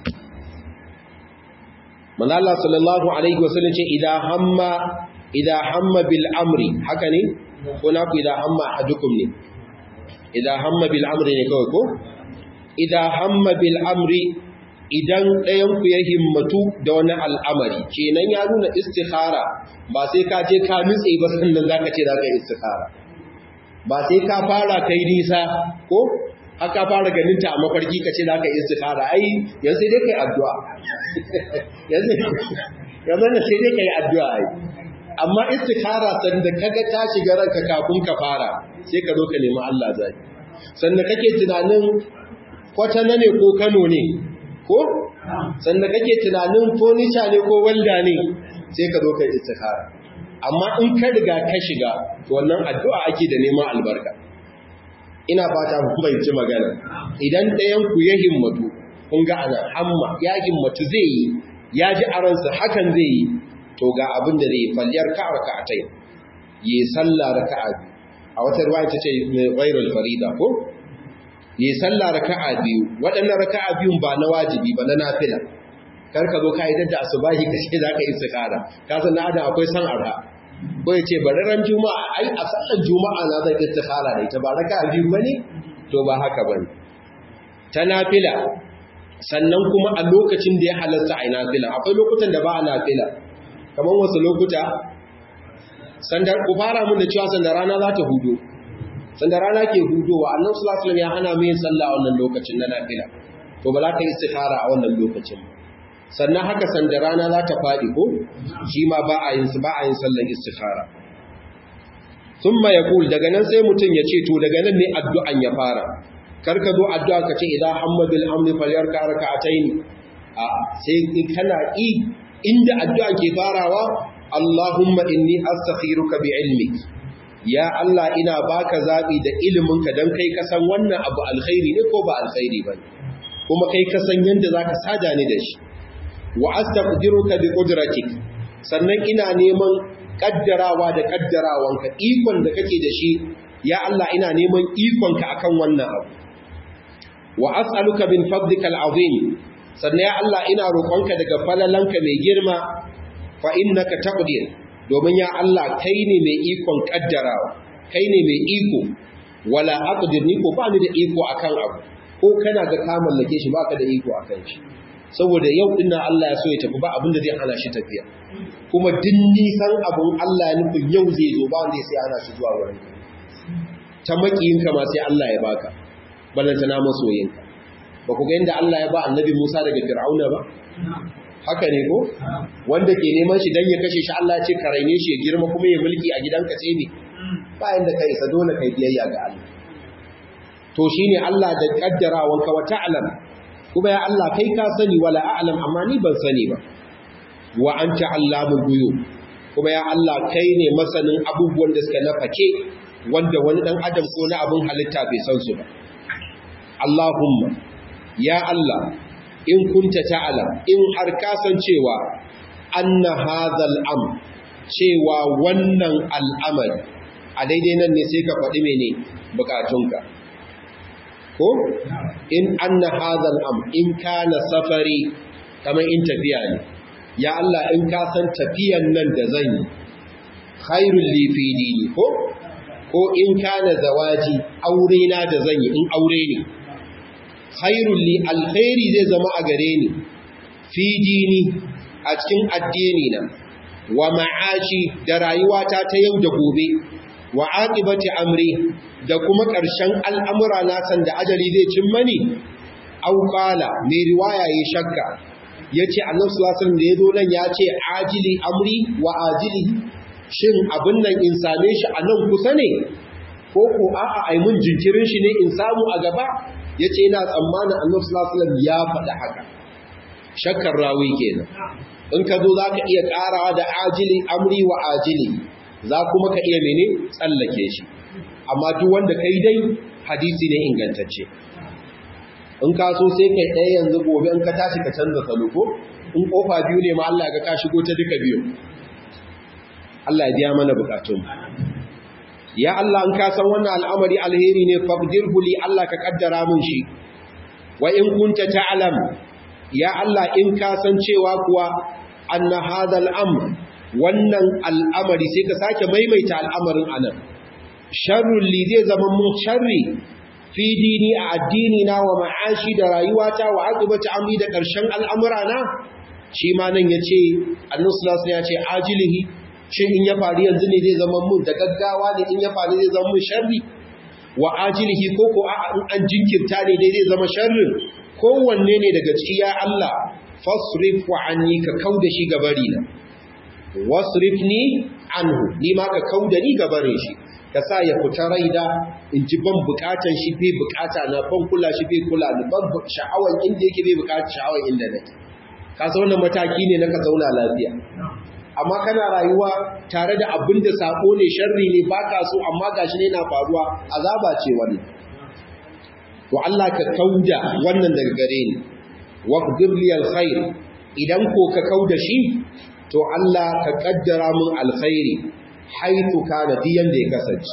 manzo Allah sallallahu alaihi wa sallam ce idan hamma idan hamma bil amri haka ne ko na ku idan hamma ahadukum ne idan hamma bil amri ne kawai ko idan hamma bil amri idan ɗayanku ya himmatu da wani al'amari kenan ya nuna istikhara ba sai ka je ka nutse ba sannan za ka ce za ka yi istikhara ba sai ka fara kai nisa ko haka fara ganin ta a mafarki ka ce za ka yi istikhara ai yanzu sai dai ka yi addu'a yanzu da sai dai ka yi addu'a ai amma istikhara sanda kaga ta shiga ranka kafin ka fara sai ka zo ka nemi Allah zai sanda kake tunanin kwatana ne ko Kano ne ko sannan kake tunanin furniture ne ko walda ne sai ka zo ka istikhara amma in ka riga ka shiga to wannan addu'a ake da neman albarka ina fata ku fahimci magana idan ɗayan ku ya himmatu kun ga ana amma ya himmatu zai yi ya ji a ransa hakan zai yi to ga abin da zai yi falliyar ka raka'atai yi sallah raka'a biyu a wata ruwa ta ce ghairul farida ko yi sallah raka'a biyu waɗannan raka'a biyun ba na wajibi ba na nafila kar ka zo ka yi da asubahi ka ce za ka yi istikhara ka san na adam akwai san arha ko ya ce bari ran juma'a ai a sallar juma'a na zan istikhara da ita ba raka biyu bane to ba haka bane ta nafila sannan kuma a lokacin da ya halarta a nafila akwai lokutan da ba a nafila kamar wasu lokuta sanda ku fara mun da cewa sanda rana za ta hudo sanda rana ke hudowa annabi sallallahu alaihi wasallam ya hana mu yin sallah a wannan lokacin na nafila to ba za ka yi istikhara a wannan lokacin sannan haka sanda rana za ta faɗi ko shi ma ba a yin ba a yin sallar istikhara thumma yaqul daga nan sai mutum ya ce to daga nan ne addu'an ya fara kar ka zo addu'a ka ce idan hammadul amri falyarka rak'atayn a sai in kana i inda addu'a ke farawa Allahumma inni astakhiruka bi ilmik ya Allah ina baka zabi da iliminka dan kai ka san wannan abu alkhairi ne ko ba alkhairi bane kuma kai ka san yanda zaka sada ni da shi wa astaqdiruka bi qudratik sannan ina neman kaddarawa da kaddarawanka ikon da kake da shi ya Allah ina neman ikonka akan wannan abu wa as'aluka min fadlikal azim sannan ya Allah ina roƙonka daga falalanka mai girma fa innaka taqdir domin ya Allah kai ne mai ikon kaddarawa kai ne mai iko wala aqdir ni ko ba ni da iko akan abu ko kana ga ka mallake shi baka da iko akan shi saboda yau din nan Allah ya so ya tafi ba abin da zai hana shi tafiya kuma din nisan abun Allah ya nufin yau zai zo ba wanda sai ana shi zuwa wurin ta makiyinka ma sai Allah ya baka balanta na masoyinka ba ku ga inda Allah ya ba annabi Musa daga Fir'auna ba haka ne ko wanda ke neman shi dan ya kashe shi Allah ya ce ka raine shi ya girma kuma ya mulki a gidanka sai ne ba inda kai isa dole kai biyayya ga Allah to shine Allah da kaddarawanka wa ta'lam kuma ya Allah kai ka sani wala a'lam amma ni ban sani ba wa anta allamul ghuyub kuma ya Allah kai ne masanin abubuwan da suka nafake wanda wani dan adam ko na abun halitta bai san su ba Allahumma ya Allah in kunta ta'lam in har ka san cewa anna hadhal am cewa wannan al'amari a daidai nan ne sai ka faɗi mene bukatunka ko in anna hadhal am in kana safari kamar in tafiya ne ya Allah in ka san tafiyan nan da zan yi khairul li fi dini ko ko in kana zawaji aure na da zan yi in aure ne khairul li alkhairi zai zama a gare ni fi dini a cikin addini na wa ma'ashi da rayuwata ta yau da gobe wa aqibati amri da kuma ƙarshen al'amura na san da ajali zai cin mani au qala mai riwaya ya shakka yace annabi sallallahu alaihi wasallam da yazo nan yace ajili amri wa ajili shin abin nan in same shi a nan kusa ne ko ko a'a ai mun jinkirin shi ne in samu a gaba yace ina tsammanin annabi sallallahu alaihi wasallam ya faɗa haka shakkar rawi kenan in ka zo zaka iya ƙarawa da ajili amri wa ajili za kuma ka iya mene tsallake shi amma duk wanda kai dai hadisi ne ingantacce in ka so sai kai ɗaya yanzu gobe in ka tashi ka canza salo ko in kofa biyu ne ma Allah ga ka shigo ta duka biyu Allah ya biya mana bukatun ya Allah in ka san wannan al'amari alheri ne faqdirhu li Allah ka kaddara mun shi wa in kunta ta'lam ya Allah in ka san cewa kuwa anna hadha al'amr wannan al'amari sai ka sake maimaita al'amarin anan sharrun li zai zama mun sharri fi dini a addini na wa ma'ashi da rayuwata wa aqibati amri da ƙarshen al'amura na shi ma nan yace annabi sallallahu alaihi ya ce ajilihi shin in ya faru yanzu ne zai zama mun da gaggawa ne in ya faru zai zama mun sharri wa ajilihi ko ko a in an jinkirta ne dai zai zama sharrin kowanne ne daga ciki ya Allah fasrif wa anni ka kauda shi gabari na wasrifni anhu ni ma ka kauda ni gabarin shi ka sa ya fita raida in ji ban bukatan shi bai bukata na ban kula shi bai kula ni ban sha'awan inda yake bai bukata sha'awan inda nake ka san wannan mataki ne na ka zauna lafiya amma kana rayuwa tare da abin da sako ne sharri ne baka so amma gashi ne na faruwa azaba ce wannan to Allah ka kauda wannan daga gare ni waqdir li alkhair idan ko ka kauda shi to Allah ka kaddara mun alkhairi haitu kana diyan da ya kasance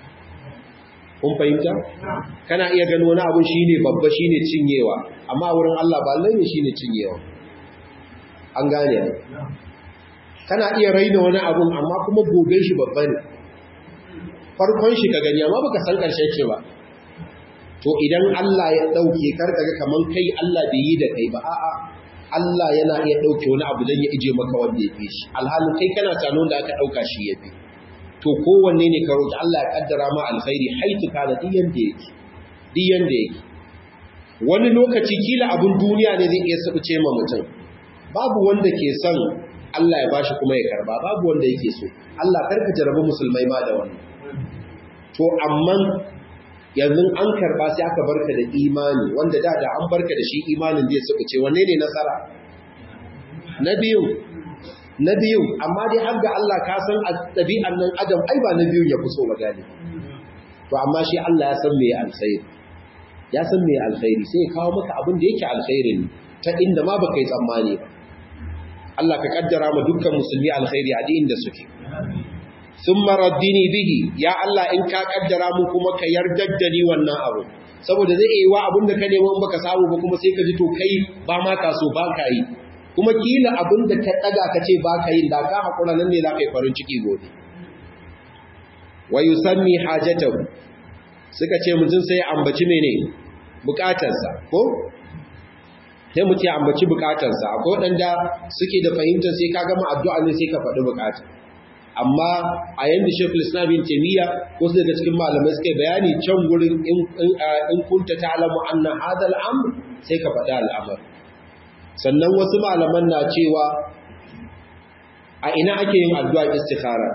kun fahimta kana iya gano wani abun shine babba shine cinyewa amma wurin Allah ba lalle shine cinyewa an gane kana iya raina wani abun amma kuma gobe shi babba ne farkon shi ka gani amma baka san karshen shi ba to idan Allah ya dauke karka ga kaman kai Allah bai yi da kai ba a'a Allah yana iya dauke wani abu dan ya ije maka wanda ya fi shi alhalin kai kana tano da aka dauka shi ya fi to kowanne ne ka roki Allah ya kaddara ma alkhairi haitu kana diyan da yake diyan da yake wani lokaci kila abun duniya ne zai iya sabuce ma mutum babu wanda ke son Allah ya bashi kuma ya karba babu wanda yake so Allah karka jarabi musulmai ma da wannan to amma yanzu an karba sai aka barka da imani wanda da da an barka da shi imanin zai suka ce wanne ne nasara na biyu na biyu amma dai har ga Allah ka san ɗabi'an nan adam ai ba na biyu ya so ba gane to amma shi Allah ya san me alkhairi ya san me alkhairi sai ya kawo maka abin da yake alkhairin ta inda ma baka yi tsammani ba Allah ka kaddara ma dukkan musulmi alkhairi a inda suke thumma raddini bihi ya Allah in ka kaddara mu kuma ka yardar da ni wannan abu saboda zai yi wa abin da ka nemo in baka samu ba kuma sai ka ji to kai ba ma ka so ba ka yi kuma kila abin da ka daga ka ce ba ka yi da ka hakura nan ne za ka yi farin ciki gobe wa yusammi hajatahu suka ce mutum sai ambaci mene bukatarsa ko sai mutum ya ambaci bukatarsa akwai waɗanda suke da fahimtar sai ka gama addu'a ne sai ka faɗi bukatar amma a yanda shekul islam bin taimiyya wasu daga cikin malamai suka bayani can gurin in kunta ta'lamu anna hadha al-amr sai ka faɗi al'amar sannan wasu malaman na cewa a ina ake yin addu'a istikhara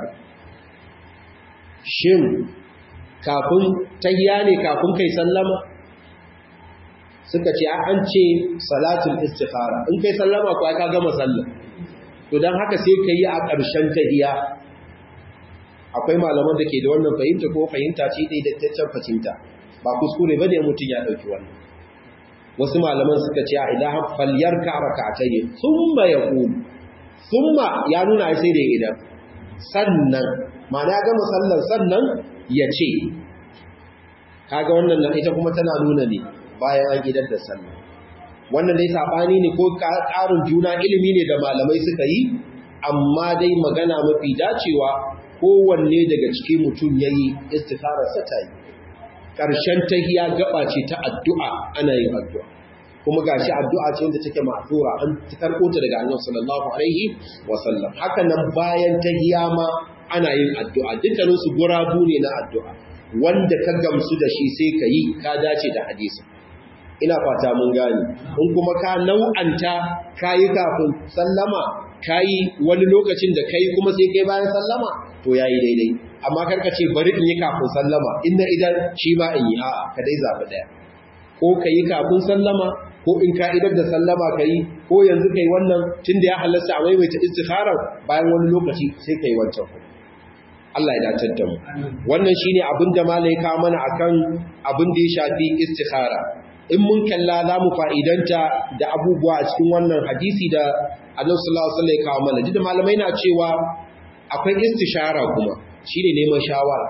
shin kafin tahiya ne kafin kai sallama suka ce an ce salatul istikhara in kai sallama ko ka gama sallah to dan haka sai kai a ƙarshen tahiya akwai malaman da ke da wannan fahimta ko fahimta ce dai da taccen fahimta ba kuskure bane mutum ya dauki wannan wasu malaman suka ce a idan falyarka rak'atayn thumma yaqul thumma ya nuna sai da idan sannan ma'ana ya gama sallar sannan ya ce kaga wannan na ita kuma tana nuna ne bayan an idar da sallah wannan dai sabani ne ko ƙarin juna ilimi ne da malamai suka yi amma dai magana mafi dacewa kowanne daga cikin mutum yayi istikharar sa ta yi ƙarshen tahiya gaba ce ta addu'a ana yin addu'a kuma gashi addu'a ce wanda take ma'thura an karɓo ta daga Annabi sallallahu alaihi wa sallam haka nan bayan tahiya ma ana yin addu'a dukkanin su gurabu ne na addu'a wanda ka gamsu da shi sai ka yi ka dace da hadisi ina fata mun gane in kuma ka nau'anta kayi kafin sallama kayi wani lokacin da kai kuma sai kai bayan sallama to yayi daidai amma karka ce bari in yi kafin sallama inna idan shi ma in yi a'a ka dai zabi daya ko kayi kafin sallama ko in ka idar da sallama kayi ko yanzu kai wannan tunda ya halasta a maimaita istikhara bayan wani lokaci sai kai wancan Allah ya dace da mu wannan shine abin da malai ka mana akan abin da ya shafi istikhara in mun kalla za mu fa'idanta da abubuwa a cikin wannan hadisi da Allah sallallahu alaihi wasallam ya kawo mana da malamai na cewa akwai istishara kuma shine neman shawara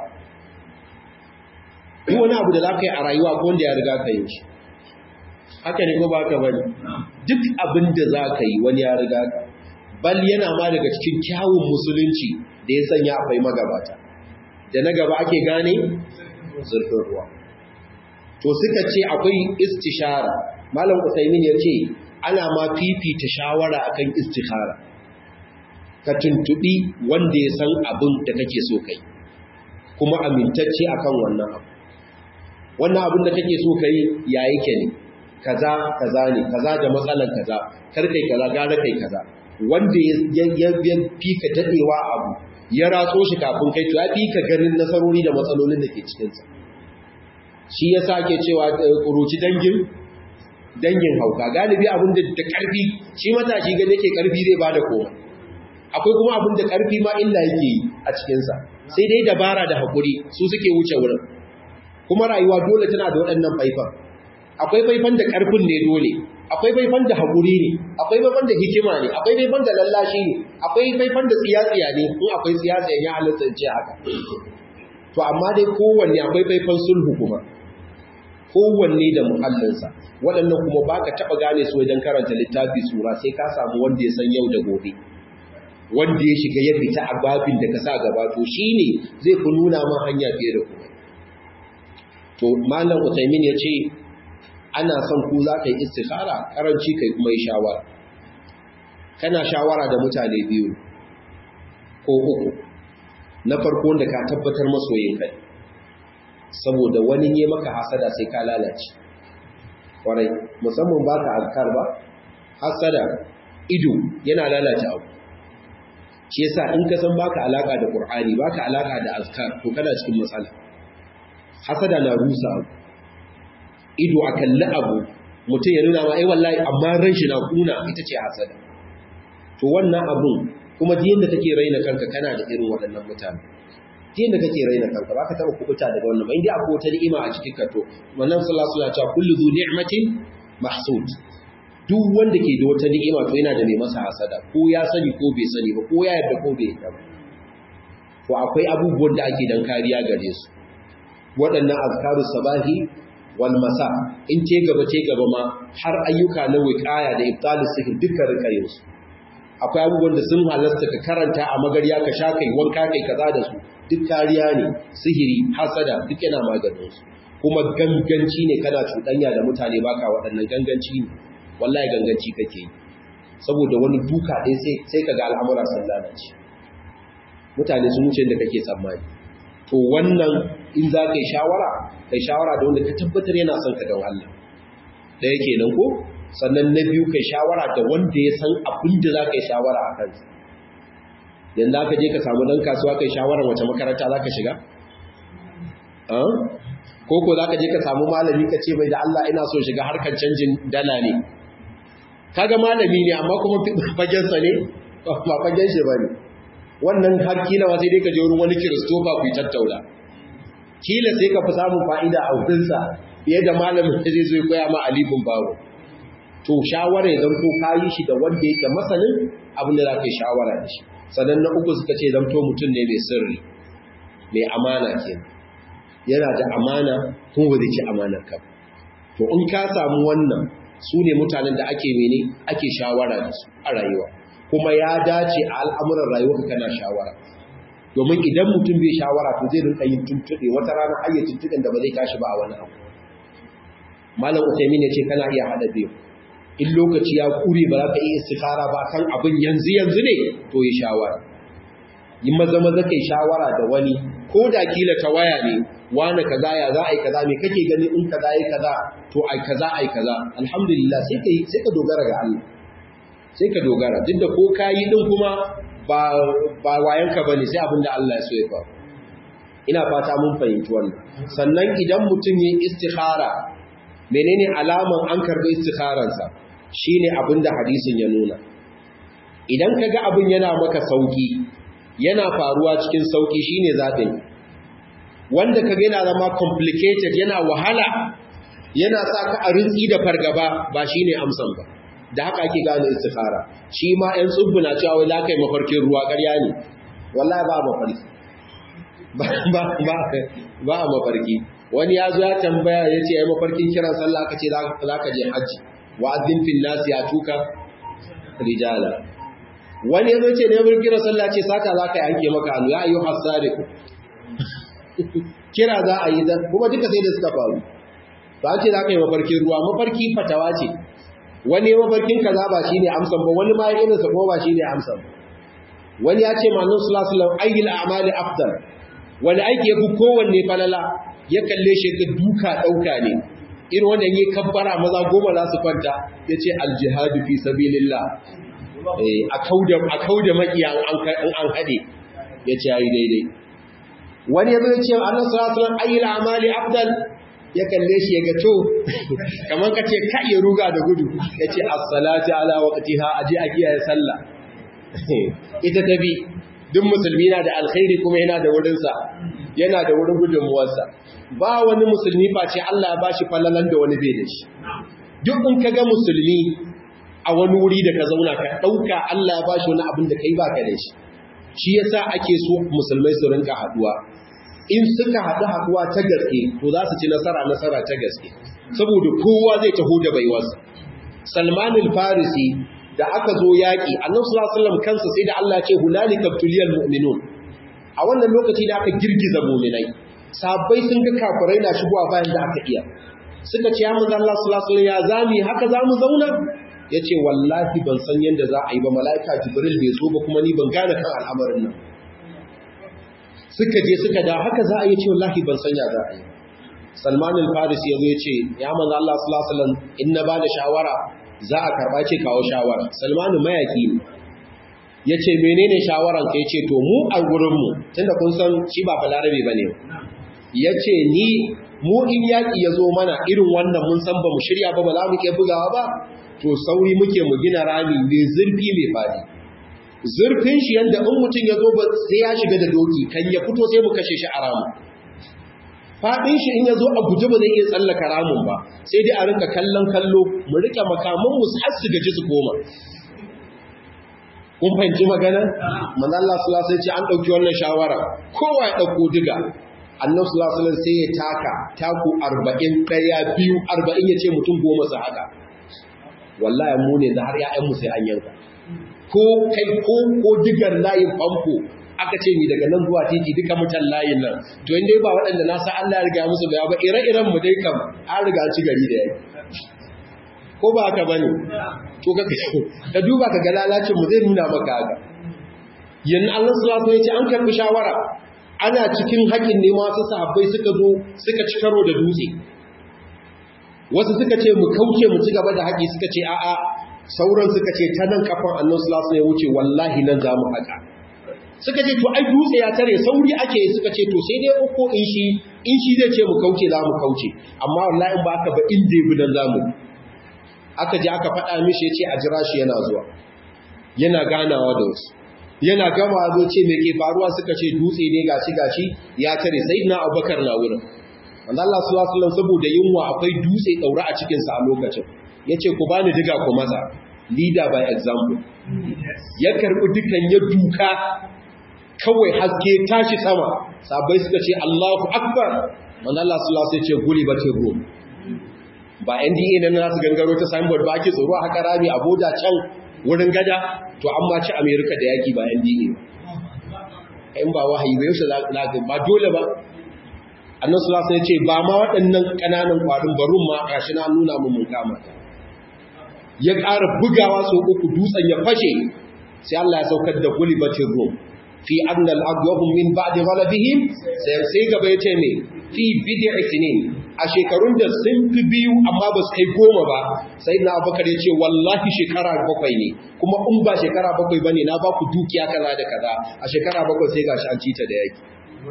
duk wani abu da za ka yi a rayuwa ko wanda ya riga ka yi shi haka ne ko ba ka bane duk abin da za ka yi wani ya riga ka bal yana ma daga cikin kyawun musulunci da ya sanya akwai magabata da na gaba ake gane zurfin ruwa to suka ce akwai istishara malam usaimin ya ce ana ma fifita shawara akan istishara ka tuntubi wanda ya san abin da kake so kai kuma amintacce akan wannan abu wannan abin da kake so kai ya yake ne kaza kaza ne kaza da matsalan kaza kar kai kaza gara kai kaza wanda ya fi ka dadewa abu ya ratso shi kafin kai to ya fi ka ganin nasarori da matsalolin da ke cikinsa shi ya sake cewa kuruci dangin dangin hauka galibi abin da da karfi shi matashi gane yake karfi zai bada koma akwai kuma abin da karfi ma illa yake yi a cikinsa sai dai dabara da haƙuri su suke wuce wurin kuma rayuwa dole tana da waɗannan faifan akwai faifan da karfin ne dole akwai faifan da haƙuri ne akwai faifan da hikima ne akwai faifan da lallashi ne akwai faifan da tsiyatsiya ne in akwai tsiyatsiya ya halatta ce haka to amma dai kowanne akwai faifan sulhu kuma kowanne da muhallinsa waɗannan kuma ba ka taɓa gane su wajen karanta littafi sura sai ka samu wanda ya san yau da gobe wanda ya shiga ya fita a babin da ka sa gaba to shine zai fi nuna ma hanya fiye da kuma to malam Utaimin ya ce ana son ku za ka yi istikhara karanci kai kuma yi shawara kana shawara da mutane biyu ko uku na farko da ka tabbatar masoyin kai saboda wani ne maka hasada sai ka lalace kwarai musamman ba ka azkar ba hasada ido yana lalace abu shi yasa in ka san baka alaka da qur'ani baka alaka da azkar to kana cikin matsala hasada na rusa abu ido a kalli abu mutum ya nuna ma ai wallahi amma ran shi na kuna ita ce hasada to wannan abun kuma ji yadda kake raina kanka kana da irin waɗannan mutane ji yadda kake raina kanka ba ka taɓa kubuta daga wannan ba inda akwai wata ni'ima a cikin ka to wannan sallallahu alaihi wasallam kullu dhu ni'matin mahsud duk wanda ke da wata ni'ima to yana da mai masa hasada ko ya sani ko bai sani ba ko ya yarda ko bai yarda ba to akwai abubuwan da ake dan kariya gare su waɗannan azkaru sabahi wal masa in ce gaba ce gaba ma har ayyuka na wiqaya da ibtalus sihir dukkan rikayin su akwai abubuwan da sun halasta ka karanta a magarya ka sha kai wanka kai kaza da su duk kariya ne sihiri hasada duk yana maganin su kuma ganganci ne kana cuɗanya da mutane baka waɗannan ganganci ne wallahi ganganci kake yi saboda wani duka ɗaya sai sai kaga al'amura sun lalace mutane sun wuce da kake tsammani to wannan in za ka yi shawara kai shawara da wanda ka tabbatar yana son ka don Allah ɗaya kenan ko sannan na biyu kai shawara da wanda ya san abin da za ka yi shawara a kansa yanzu aka je ka samu ɗan kasuwa kai shawara wace makaranta za ka shiga ko ko za ka je ka samu malami ka ce mai da Allah ina so shiga harkar canjin dala ne kaga malami ne amma kuma fagensa ne ba fagen shi ba ne wannan har kila sai dai ka je wurin wani kiristofa ku yi tattauna kila sai ka fi samun fa'ida a wurinsa fiye da malamin da zai zo koya ma alifin babu to shawara ya zanto ka yi shi da wanda yake masanin abin da za ka yi shawara da shi sannan na uku suka ce zanto mutum ne mai sirri mai amana kenan yana da amana kuma ba zai ci amanar ka to in ka samu wannan su ne mutanen da ake mene ake shawara da su a rayuwa kuma ya dace a al'amuran rayuwa kana shawara domin idan mutum bai shawara to zai rinka yin tuntuɗe wata rana har tuntuɗen da ba zai tashi ba a wani abu malam usaimin ya ce kana iya haɗa biyu in lokaci ya kure ba za ka iya istikhara ba kan abin yanzu yanzu ne to yi shawara yi maza maza kai shawara da wani ko da kila ta waya ne wani kaza ya za a yi kaza me kake gani in kaza yi kaza to ai kaza ai kaza alhamdulillah sai ka sai ka dogara ga Allah sai ka dogara duk da ko kayi din kuma ba ba wayanka bane sai abin da Allah ya so ya faru ina fata mun fahimci wannan sannan idan mutum yi istikhara menene alaman an karbi istikharansa shine abin da hadisin ya nuna idan kaga abin yana maka sauki yana faruwa cikin sauki shine zaɓin wanda kaga yana zama complicated yana wahala yana sa ka a rinsi da fargaba ba shine amsan ba da haka ake gane istikhara shi ma ɗan tsubbu na cewa wai za ka yi mafarkin ruwa ƙarya ne wallahi ba mafarki ba a mafarki wani ya zo ya tambaya ya ce ya yi mafarkin kiran sallah aka ce za ka je hajji wa'azin fin nasi ya tuka rijala wani ya zo ce ne mun kira sallah ce sata za ka yi anke maka hannu ya ayyu hasariku kira za a yi zan kuma duka sai da suka faru ba ce za ka yi mafarkin ruwa mafarki fatawa ce wani mafarkin kaza ba shine amsan ba wani ma irin sa kuma ba shine amsan ba wani ya ce manzon sallallahu alaihi wasallam ayyul a'mali afdal wani aiki yafi kowanne falala ya kalle shi ga duka dauka ne irin wanda yake kabbara maza goma za su kwanta yace aljihadu fi sabilillah a kauda makiya an an hade ya ce yayi daidai wani ya zai ce annabi sallallahu alaihi wasallam ayyul amali afdal ya kalle shi ya ga to kamar ka ce ka iya ruga da gudu ya ce as-salatu ala waqtiha aje a kiyaye sallah ita tabi duk musulmi na da alkhairi kuma yana da wurin sa yana da wurin gudunmuwarsa ba wani musulmi face Allah ya bashi falalan da wani bai da shi duk in kaga musulmi a wani wuri da ka zauna ka ɗauka Allah ya ba shi wani abin da ka yi ba ka da shi shi yasa ake so musulmai su rinka haɗuwa in suka haɗu haɗuwa ta gaske to za su ci nasara nasara ta gaske saboda kowa zai taho da baiwarsa salman farisi da aka zo yaƙi annabi sallallahu alaihi wasallam kansa sai da Allah ya ce hunalika tuliyal mu'minun a wannan lokaci da aka girgiza mu'minai sabbai sun ga kafirai na shigowa bayan da aka iya suka ce ya manzo Allah sallallahu alaihi wasallam ya zami haka zamu zauna yace wallahi ban san yanda za a yi ba malaika jibril bai zo ba kuma ni ban gane kan al'amarin nan suka je suka da haka za a yi ce wallahi ban san ya za a yi Salman al-Farisi yazo yace ya manzo Allah sallallahu alaihi wasallam in na bada shawara za a karba ce kawo shawara Salman mayaki ne yace menene shawaran ka yace to mu a gurin mu tunda kun san shi ba balarabe bane yace ni mu in yaki yazo mana irin wannan mun san ba mu shirya ba ba za mu ke bugawa ba to sauri muke mu gina rami mai zurfi mai fadi zurfin shi yanda in mutum ya zo sai ya shiga da doki kan ya fito sai mu kashe shi a ramu faɗin shi in ya zo a guje ba zai iya tsallaka ramun ba sai dai a rinka kallon kallo mu rike makaman mu har su gaji su koma kun fahimci magana manzo Allah sallallahu alaihi an dauki wannan shawara kowa ya dauko diga annabi sallallahu alaihi sai ya taka taku 40 daya biyu 40 yace mutum goma su haka wallahi mu ne da har ƴaƴan mu sai an yanka ko kai ko ko digar layin famfo aka ce ni daga nan zuwa titi duka mutan layin nan to inda ba waɗanda na sa Allah ya riga musu baya ba ire-iren mu dai kam an riga ci gari da yake ko ba haka bane to ka ka duba ka ga lalacin mu zai nuna maka haka yanzu Allah sallallahu alaihi wasallam an karbi shawara ana cikin haƙin ne masu sahabbai suka zo suka ci karo da dutse wasu suka ce mu kauce mu ci gaba da haƙi suka ce a'a sauran suka ce ta nan kafan annabi sallallahu alaihi wasallam ya wuce wallahi nan za mu haƙa suka ce to ai dutse ya tare sauri ake suka ce to sai dai uku in shi in shi zai ce mu kauce za mu kauce amma wallahi ba aka ba in dai bidan za mu aka je aka faɗa mishi ya ce a jira shi yana zuwa yana ganawa da wasu yana gama zo ce me ke faruwa suka ce dutse ne gashi gashi ya tare sai na abubakar na wurin wanda Allah sallallahu alaihi wasallam saboda yunwa akwai dutse daura a cikin sa a lokacin yace ku bani diga ku maza leader by example ya karbi dukan ya duka kawai haske tashi sama sabai suka ce Allahu akbar wanda Allah sallallahu alaihi wasallam ce guli bace go ba NDA nan nasu gangaro ta signboard ba ake tsoro haka rami a boda can wurin gada to an ma ci America da yaki ba NDA in ba wahayi ba yaushe za ba dole ba annan sulasa ya ce ba ma waɗannan ƙananan ƙwarin barun ma ƙashi na nuna mu mun kama ya ƙara bugawa sau uku dutsen ya fashe sai Allah ya saukar da gulibatin rum fi annal agwahum min ba'di ghalabihim sai sai gaba ya ce me fi bid'i sinin a shekarun da sun fi biyu amma ba su kai goma ba sai na abubakar ya ce wallahi shekara bakwai ne kuma in ba shekara bakwai bane na ba ku dukiya kaza da kaza a shekara bakwai sai gashi an cita da yaki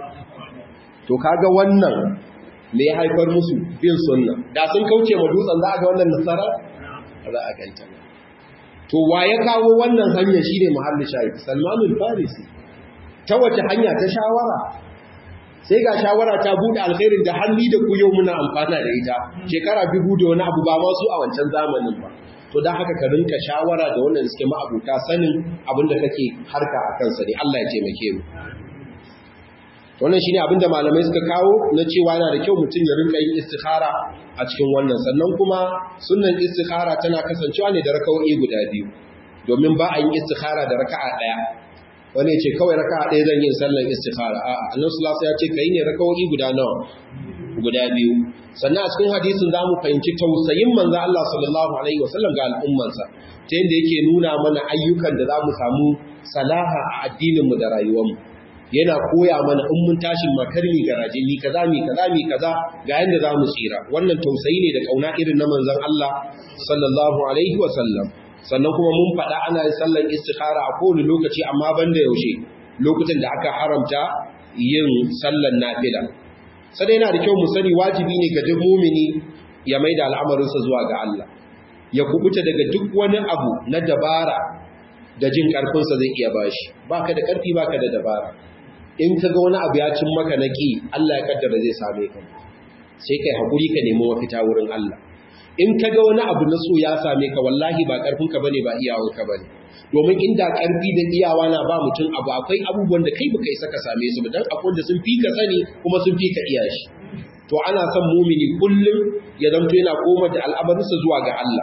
to kaga wannan me ya haifar musu bin sunna da sun kauce ma dutsen za a ga wannan nasara za a ganta to wa ya kawo wannan hanya shine muhallin shahid salmanul farisi ta wace hanya ta shawara sai ga shawara ta bude alkhairin da halli da ku yau muna amfana da ita shekara biyu da wani abu ba ma su a wancan zamanin ba to dan haka ka rinka shawara da wannan suke ma'abuta sanin abin da kake harka a kansa ne Allah ya taimake mu wannan shine abin da malamai suka kawo na cewa yana da kyau mutum ya rinka yin istikhara a cikin wannan sannan kuma sunnan istikhara tana kasancewa ne da raka'o'i guda biyu domin ba a yin istikhara da raka'a daya wani ya ce kawai raka'a daya zan yi sallan istikhara a'a annabi sallallahu alaihi ya ce kai ne raka'o'i guda nawa guda biyu sannan a cikin hadisin za mu fahimci tausayin manzo Allah sallallahu alaihi wasallam ga al'ummansa ta yadda yake nuna mana ayyukan da za mu samu salaha a addinin mu da rayuwar mu yana koya mana in mun tashin makarmi garaje mi kaza mi kaza mi kaza ga yanda za mu tsira wannan tausayi ne da kauna irin na manzon Allah sallallahu alaihi wa sallam sannan kuma mun faɗa ana yin sallan istikhara a kowane lokaci amma banda yaushe lokutan da aka haramta yin sallan nafila sai yana da kyau mu sani wajibi ne ga duk mumini ya maida al'amarinsa zuwa ga Allah ya kubuta daga duk wani abu na dabara da jin karfinsa zai iya bashi baka da karfi baka da dabara in ka ga wani abu ya cin maka na ƙi Allah ya kaddara zai same ka sai kai haƙuri ka nemi mafita wurin Allah in ka ga wani abu na so ya same ka wallahi ba ƙarfinka bane ba iyawanka bane domin inda ƙarfi da iyawa na ba mutum abu akwai abubuwan da kai baka isa ka same su ba dan akwai wanda sun fi ka sani kuma sun fi ka iya shi to ana son mumini kullum ya zanto yana koma da al'amarinsa zuwa ga Allah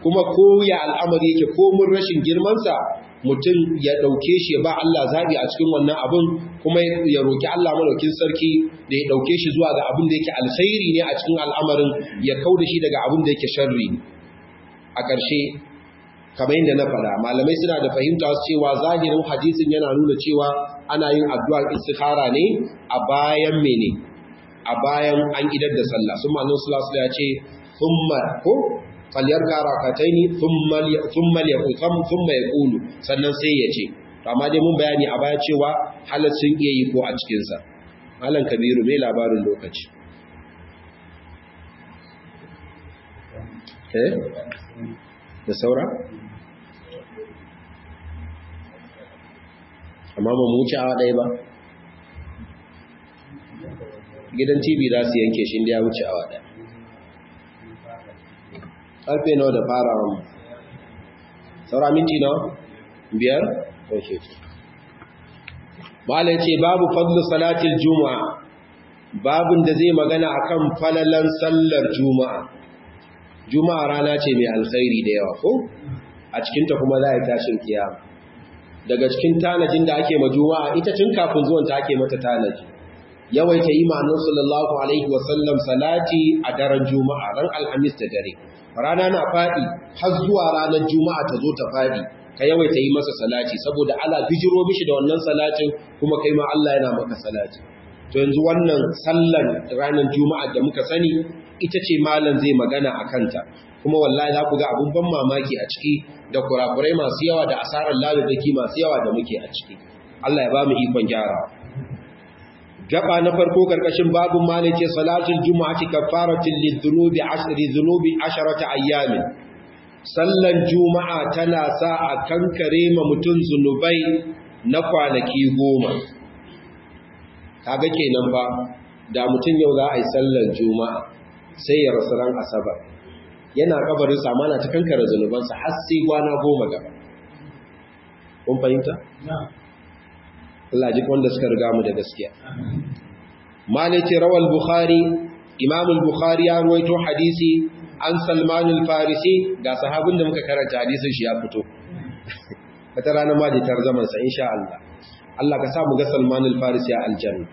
kuma ko ya al'amari yake ko mun rashin girmansa mutum ya ɗauke shi ya ba Allah zaɓi a cikin wannan abin kuma ya roƙi Allah malaukin sarki da ya ɗauke shi zuwa ga abin da yake alkhairi ne a cikin al'amarin ya kau da shi daga abin da yake sharri ne a ƙarshe kamar yadda na faɗa malamai suna da fahimta su cewa zahirin hadisin yana nuna cewa ana yin addu'ar istikhara ne a bayan mene a bayan an idar da sallah sun manon sulasula ya ce thumma ko falyar karakatai ne thumma ya kulu sannan sai ya ce amma dai mun bayani a baya cewa halar sun iya yi ko a cikinsa malam kabiru mai labarin lokaci eh da saura amma ba mu wuce awa ɗaya ba gidan tv za su yanke shi da ya wuce awa ɗaya ƙarfe nawa da farawa mu saura minti nawa biyar ok malai ce babu fadlu salatil juma'a babin da zai magana akan falalan sallar juma'a juma'a rana ce mai alkhairi da yawa ko a cikinta kuma za a yi tashin kiyama daga cikin tanajin da ake ma juma'a ita tun kafin zuwan ta ake mata tanaji yawaita yi ma'anar sallallahu alaihi wasallam salati a daren juma'a ran alhamis da dare rana na faɗi har zuwa ranar juma'a ta zo ta faɗi ka yawaita yi masa salati saboda ala bijiro mishi da wannan salatin kuma kai ma Allah yana maka salati to yanzu wannan sallar ranar juma'a da muka sani ita ce malam zai magana a kanta kuma wallahi za ku ga abun ban mamaki a ciki da kurakurai masu yawa da asarar laludaki masu yawa da muke a ciki Allah ya ba mu ikon gyara gaba na farko karkashin babun malam ce salatul juma'ati kafaratin lidhunubi ashri dhunubi asharata ayyamin sallan juma'a tana sa a kankare ma mutum zunubai na kwanaki goma kaga kenan ba da mutum yau za a yi sallan juma'a sai ya rasu ran asabar yana kabarin samana ta kankara zunubansa har sai gwana goma gaba kun fahimta? Allah ji wanda suka riga mu da gaskiya maliki rawal bukhari imam al-bukhari ya ruwaito hadisi an salman al-farisi ga sahabin da muka karanta hadisin shi ya fito wata ranar ma jitar zamansa insha Allah Allah ka sa mu ga salman al-farisi a aljanna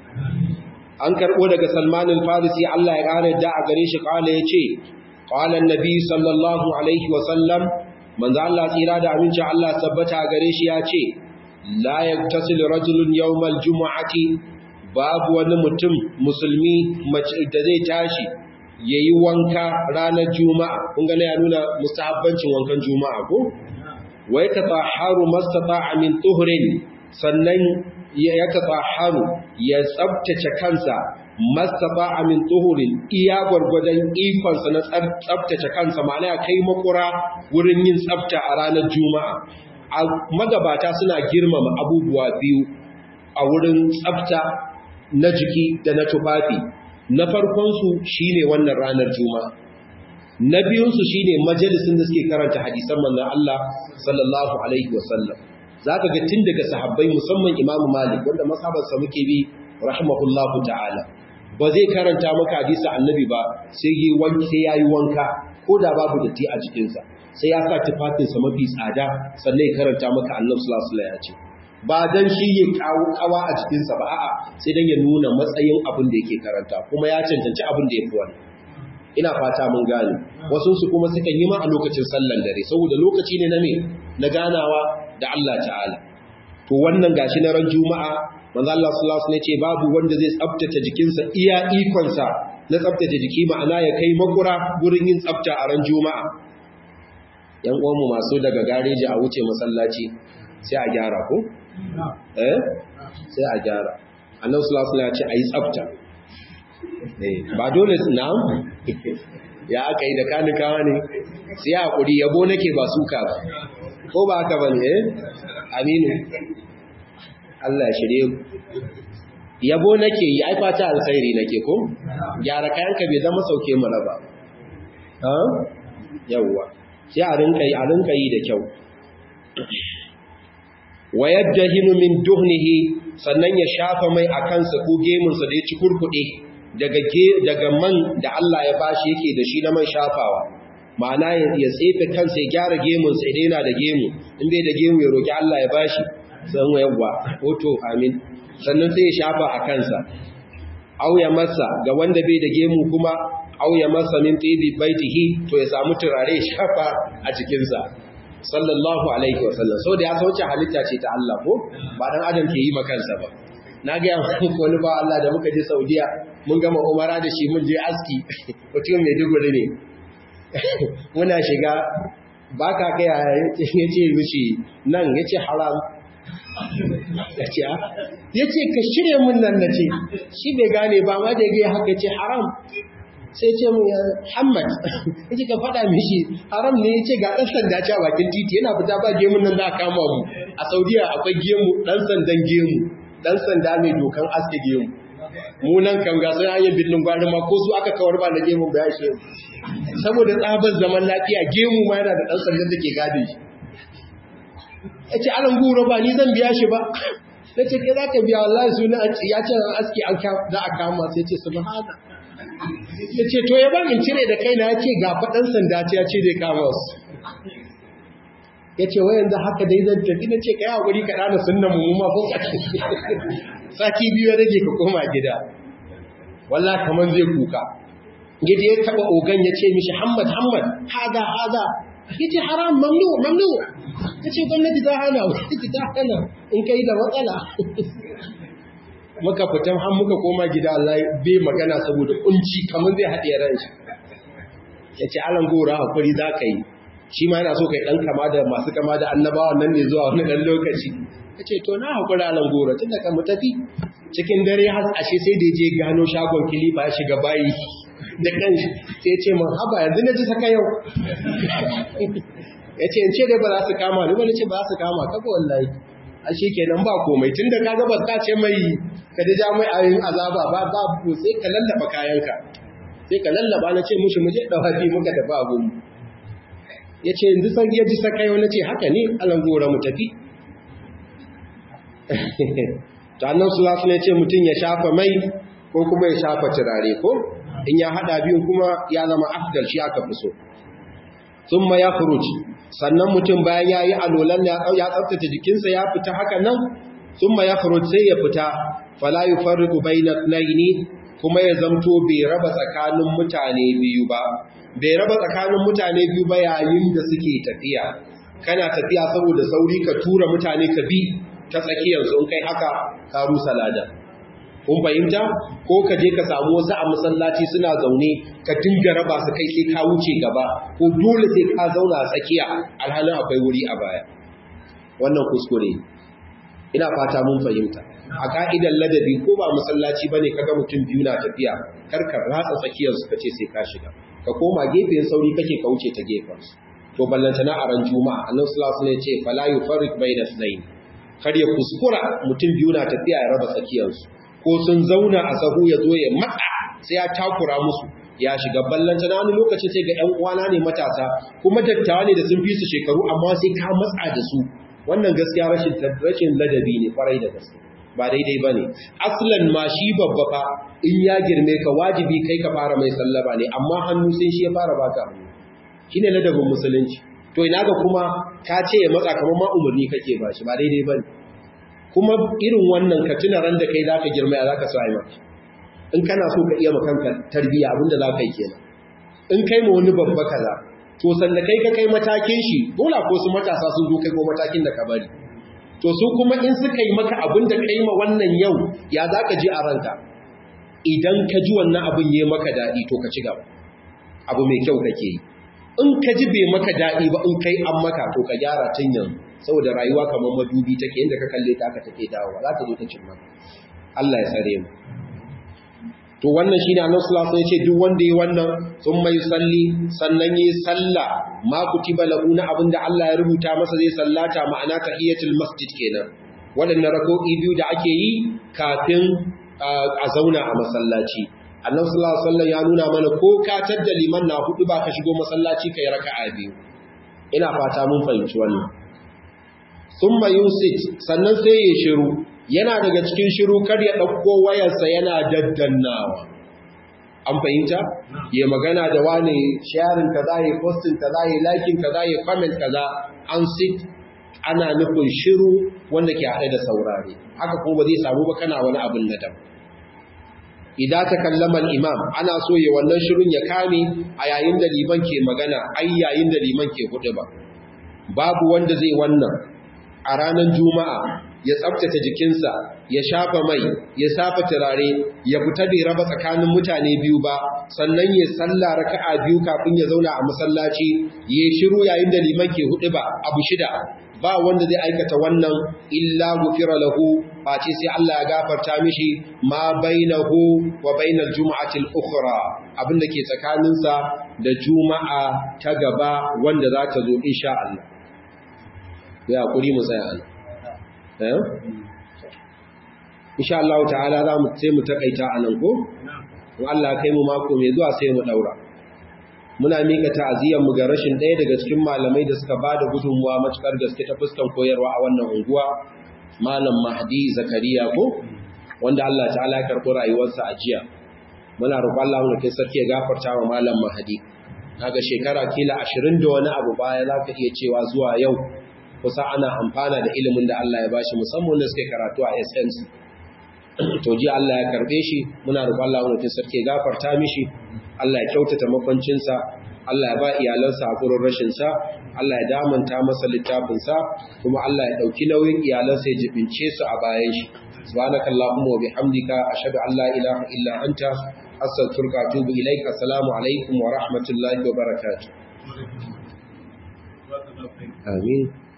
an karɓo daga salman al-farisi Allah ya ƙara da a gare shi ƙala ya ce ƙala nabi sallallahu alaihi wasallam manzo Allah tsira da aminci Allah tabbata a gare shi ya ce la yaktasil rajulun yawmal jumu'ati babu wani mutum musulmi da zai tashi yayi wanka ranar juma'a kun ga ya nuna mustahabbancin wankan juma'a ko wai ka taharu mastata'a min tuhrin sannan ya tafaharu ya tsabtace kansa masaba amin tuhurin iya gwargwadon ikonsa na tsabtace kansa ma'ana ya kai makura wurin yin tsabta a ranar juma'a a magabata suna girmama abubuwa biyu a wurin tsabta na jiki da na tufafi na farkonsu shine wannan ranar juma'a na biyunsu shine majalisin da suke karanta hadisan manzon Allah sallallahu alaihi wasallam za ka ga tun daga sahabbai musamman imamu malik wanda masabarsa muke bi rahimahullahu ta'ala ba zai karanta maka hadisa annabi ba sai yi wanki sai yayi wanka ko da babu datti a jikinsa sai ya sa tufafinsa mafi tsada sannan ya karanta maka annabi sallallahu alaihi ya ce ba dan shi ya kawo kawa a jikinsa ba a'a sai dan ya nuna matsayin abin da yake karanta kuma ya cancanci abin da ya fi wannan ina fata mun gane wasu su kuma sukan yi ma a lokacin sallan dare saboda lokaci ne na me na ganawa da Allah ta'ala to wannan gashi na ran juma'a manzo Allah sallallahu alaihi ce babu wanda zai tsaftace jikinsa iya ikonsa na tsaftace jiki ma'ana ya kai makura gurin yin tsafta a ran juma'a yan uwanmu masu daga gareji a wuce masallaci sai a gyara ko eh sai a gyara annabi sallallahu alaihi ya ce ayi tsafta ba dole na ya aka yi da kanikawa ne sai hakuri yabo nake ba suka ba ko ba haka bane eh aminu Allah ya shirye yabo nake yi ai fata alkhairi nake ko gyara kayanka bai zama sauke mu raba ha yawa sai a rinka yi a rinka yi da kyau wa yadhinu min duhnihi sannan ya shafa mai akan sa ko gemun sa da ya ci kurkude daga daga man da Allah ya bashi yake da shi na man shafawa ma'ana ya tsefe kansa ya gyara gemun sai dai yana da gemu in bai da gemu ya roki Allah ya bashi san yawa hoto amin sannan sai ya shafa a kansa au ya masa ga wanda bai da gemu kuma au ya masa min tibi baitihi to ya samu turare ya shafa a cikinsa sallallahu alaihi wasallam so da ya sauce halitta ce ta Allah ko ba dan adam ke yi makansa ba na ga muku wani ba Allah da muka je Saudiya mun gama umara da shi mun je aski mutum mai duguri ne muna shiga ba ka kai ya ce mishi nan ya ce haram ya ce ya ce ka shirya mun nan na ce shi bai gane ba ma da ya haka ce haram sai ce mu Muhammad yace ka faɗa mishi haram ne yace ga ɗan sanda ce a bakin titi yana fita ba gemun nan za a kama mu a Saudiya akwai gemu ɗan sandan gemu ɗan sanda mai dokan aske gemu mu nan kan ga sai an yi billin gwari ma ko su aka kawar ba na gemun ba ya shi saboda tsabar zaman lafiya gemu ma yana da ɗan sandan da ke gade shi yace alan gura ba ni zan biya shi ba na ce kai za ka biya wallahi suna ya ce aski an za a kama sai ce subhana ya ce to ya ban in cire da kaina ya ce ga faɗan sanda ce ya ce zai kama su ya ce wayan da haka dai zan tafi na ce ka yi haƙuri ka ɗana sunan mu ma ko sati biyu ya rage ka koma gida wallah kamar zai kuka gida ya taɓa ogan ya ce mishi hamad hamad haza haza ya ce haram mamnu mamnu ya ce gwamnati ta hana gwamnati ta hana in kai da matsala muka fitan har muka koma gida Allah bai magana saboda kunci kamar zai haɗe ran shi ya ce alan gora hakuri za ka yi shi ma yana so kai ɗan kama da masu kama da annabawan nan ne zuwa wani ɗan lokaci ya ce to na hakuri alan gora tun da ka mu tafi cikin dare har ashe sai da je gano shagon kilifa ya shiga bayi da kan shi sai ya ce man haba yanzu na ji saka yau ya ce in ce dai ba za su kama ni ba na ce ba za su kama ka ba wallahi a shi kenan ba komai tun da ka gaba ka ce mai ka da ja mai ayin azaba ba ba ko sai ka lallaba kayanka sai ka lallaba na ce mushi muje dawafi muka tafi a gumu ya ce yanzu san ya ji saka yau na ce haka ne alan gora mu tafi to annan su za su ne ce mutum ya shafa mai ko kuma ya shafa turare ko in ya hada biyun kuma ya zama afdal shi aka fi so sun ma ya sannan mutum bayan ya yi alolan ya tsabtace jikinsa ya fita haka nan sun ma ya sai ya fita fala yi farriku bai na tsaini kuma ya zamto bai raba tsakanin mutane biyu ba bai raba tsakanin mutane biyu ba yayin da suke tafiya kana tafiya saboda sauri ka tura mutane ka bi ta tsakiyarsu in kai haka ka rusa ladan kun fahimta ko ka je ka samu wasu a masallaci suna zaune ka dinga raba su kai sai ka wuce gaba ko dole sai ka zauna a tsakiya alhalin akwai wuri a baya wannan kuskure ina fata mun fahimta a ka'idar ladabi ko ba masallaci bane kaga mutum biyu na tafiya kar ka ratsa tsakiyar su kace sai ka shiga ka koma gefen sauri kake ka wuce ta gefen su to ballanta na aran juma'a annabi sallallahu alaihi wasallam ya ce fala yufarriq bayna ithnayn kar ya kuskura mutum biyu na tafiya ya raba tsakiyar su ko sun zauna a sahu ya zo ya matsa sai ya takura musu ya shiga ballanta na wani lokaci sai ga 'yan uwana ne matasa kuma dattawa ne da sun fi su shekaru amma sai ka matsa da su wannan gaskiya rashin rashin ladabi ne kwarai da gaske ba daidai ba ne aslan ma shi babba fa in ya girme ka wajibi kai ka fara mai sallama ne amma hannu sai shi ya fara baka hannu shine ladabin musulunci to ina ga kuma ka ce ya matsa kamar ma umarni kake ba shi ba daidai ba ne kuma irin wannan ka tuna ran da kai zaka girma ya zaka sai maka in kana so ka iya makanka tarbiya abinda zaka yi kenan in kai ma wani babba kaza to sanda kai ka kai matakin shi dole ko su matasa sun zo kai ko matakin da ka bari to su kuma in suka yi maka abinda kai ma wannan yau ya zaka ji a ranka idan ka ji wannan abin yayi maka dadi to ka ci gaba abu mai kyau kake yi in ka ji bai maka dadi ba in kai an maka to ka gyara tun yanzu saboda rayuwa kamar madubi take inda ka kalle ta aka take dawowa za ta zo ta cin maka Allah ya tsare mu to wannan shine Annabi sallallahu alaihi wasallam ya ce duk wanda yi wannan sun mai salli sannan yi salla ma kutiba lahu na abinda Allah ya rubuta masa zai sallata ma'ana tahiyatul masjid kenan wadannan rak'o'i biyu da ake yi kafin a zauna a masallaci Annabi sallallahu alaihi wasallam ya nuna mana ko ka tadda liman na hudu ba ka shigo masallaci kai raka'a biyu ina fata mun fahimci wannan thumma yusit sannan sai ya shiru yana daga cikin shiru kar ya ɗauko wayarsa yana daddannawa an fahimta ya magana da wani sharing kaza ya posting kaza ya liking kaza ya comment kaza an sit ana nufin shiru wanda ke haɗe da saurare haka kuma ba zai samu ba kana wani abin da dam idan ta kallaman imam ana so ya wannan shirun ya kame a yayin da liman ke magana ai yayin da liman ke hudu ba babu wanda zai wannan a ranar juma'a ya tsabtace jikinsa ya shafa mai ya safa turare ya fita bai raba tsakanin mutane biyu ba sannan ya salla raka'a biyu kafin ya zauna a masallaci ya shiru yayin da liman ke hudu ba abu shida ba wanda zai aikata wannan illa gufira lahu face sai Allah ya gafarta mishi ma bainahu wa bainal jumu'ati al-ukhra abinda ke tsakaninsa da juma'a ta gaba wanda za ta zo insha Allah ya kuri mu tsaya Allah eh insha Allah ta'ala za mu sai mu takaita anan ko in Allah kai mu mako mai zuwa sai mu daura muna mika ta'aziyar mu ga rashin ɗaya daga cikin malamai da suka bada gudunmuwa matukar gaske ta fuskan koyarwa a wannan unguwa malam Mahdi Zakariya ko wanda Allah ta'ala ya karɓi rayuwarsa a jiya muna roƙon Allah mu kai sarki ya gafarta wa malam Mahdi kaga shekara kila 20 da wani abu baya zaka iya cewa zuwa yau kusa ana amfana da ilimin da Allah ya bashi musamman da suke karatu a SNC to ji Allah ya karbe shi muna roƙon Allah mu kai sarki ya gafarta mishi Allah ya kyautata makwancinsa Allah ya ba iyalansa hakurin rashinsa Allah ya damanta masa littafinsa kuma Allah ya ɗauki nauyin iyalansa ya jibince su a bayan shi subhanakallahumma wa bihamdika ashhadu an la ilaha illa anta astaghfiruka wa atubu ilaik assalamu alaikum wa rahmatullahi wa barakatuh amin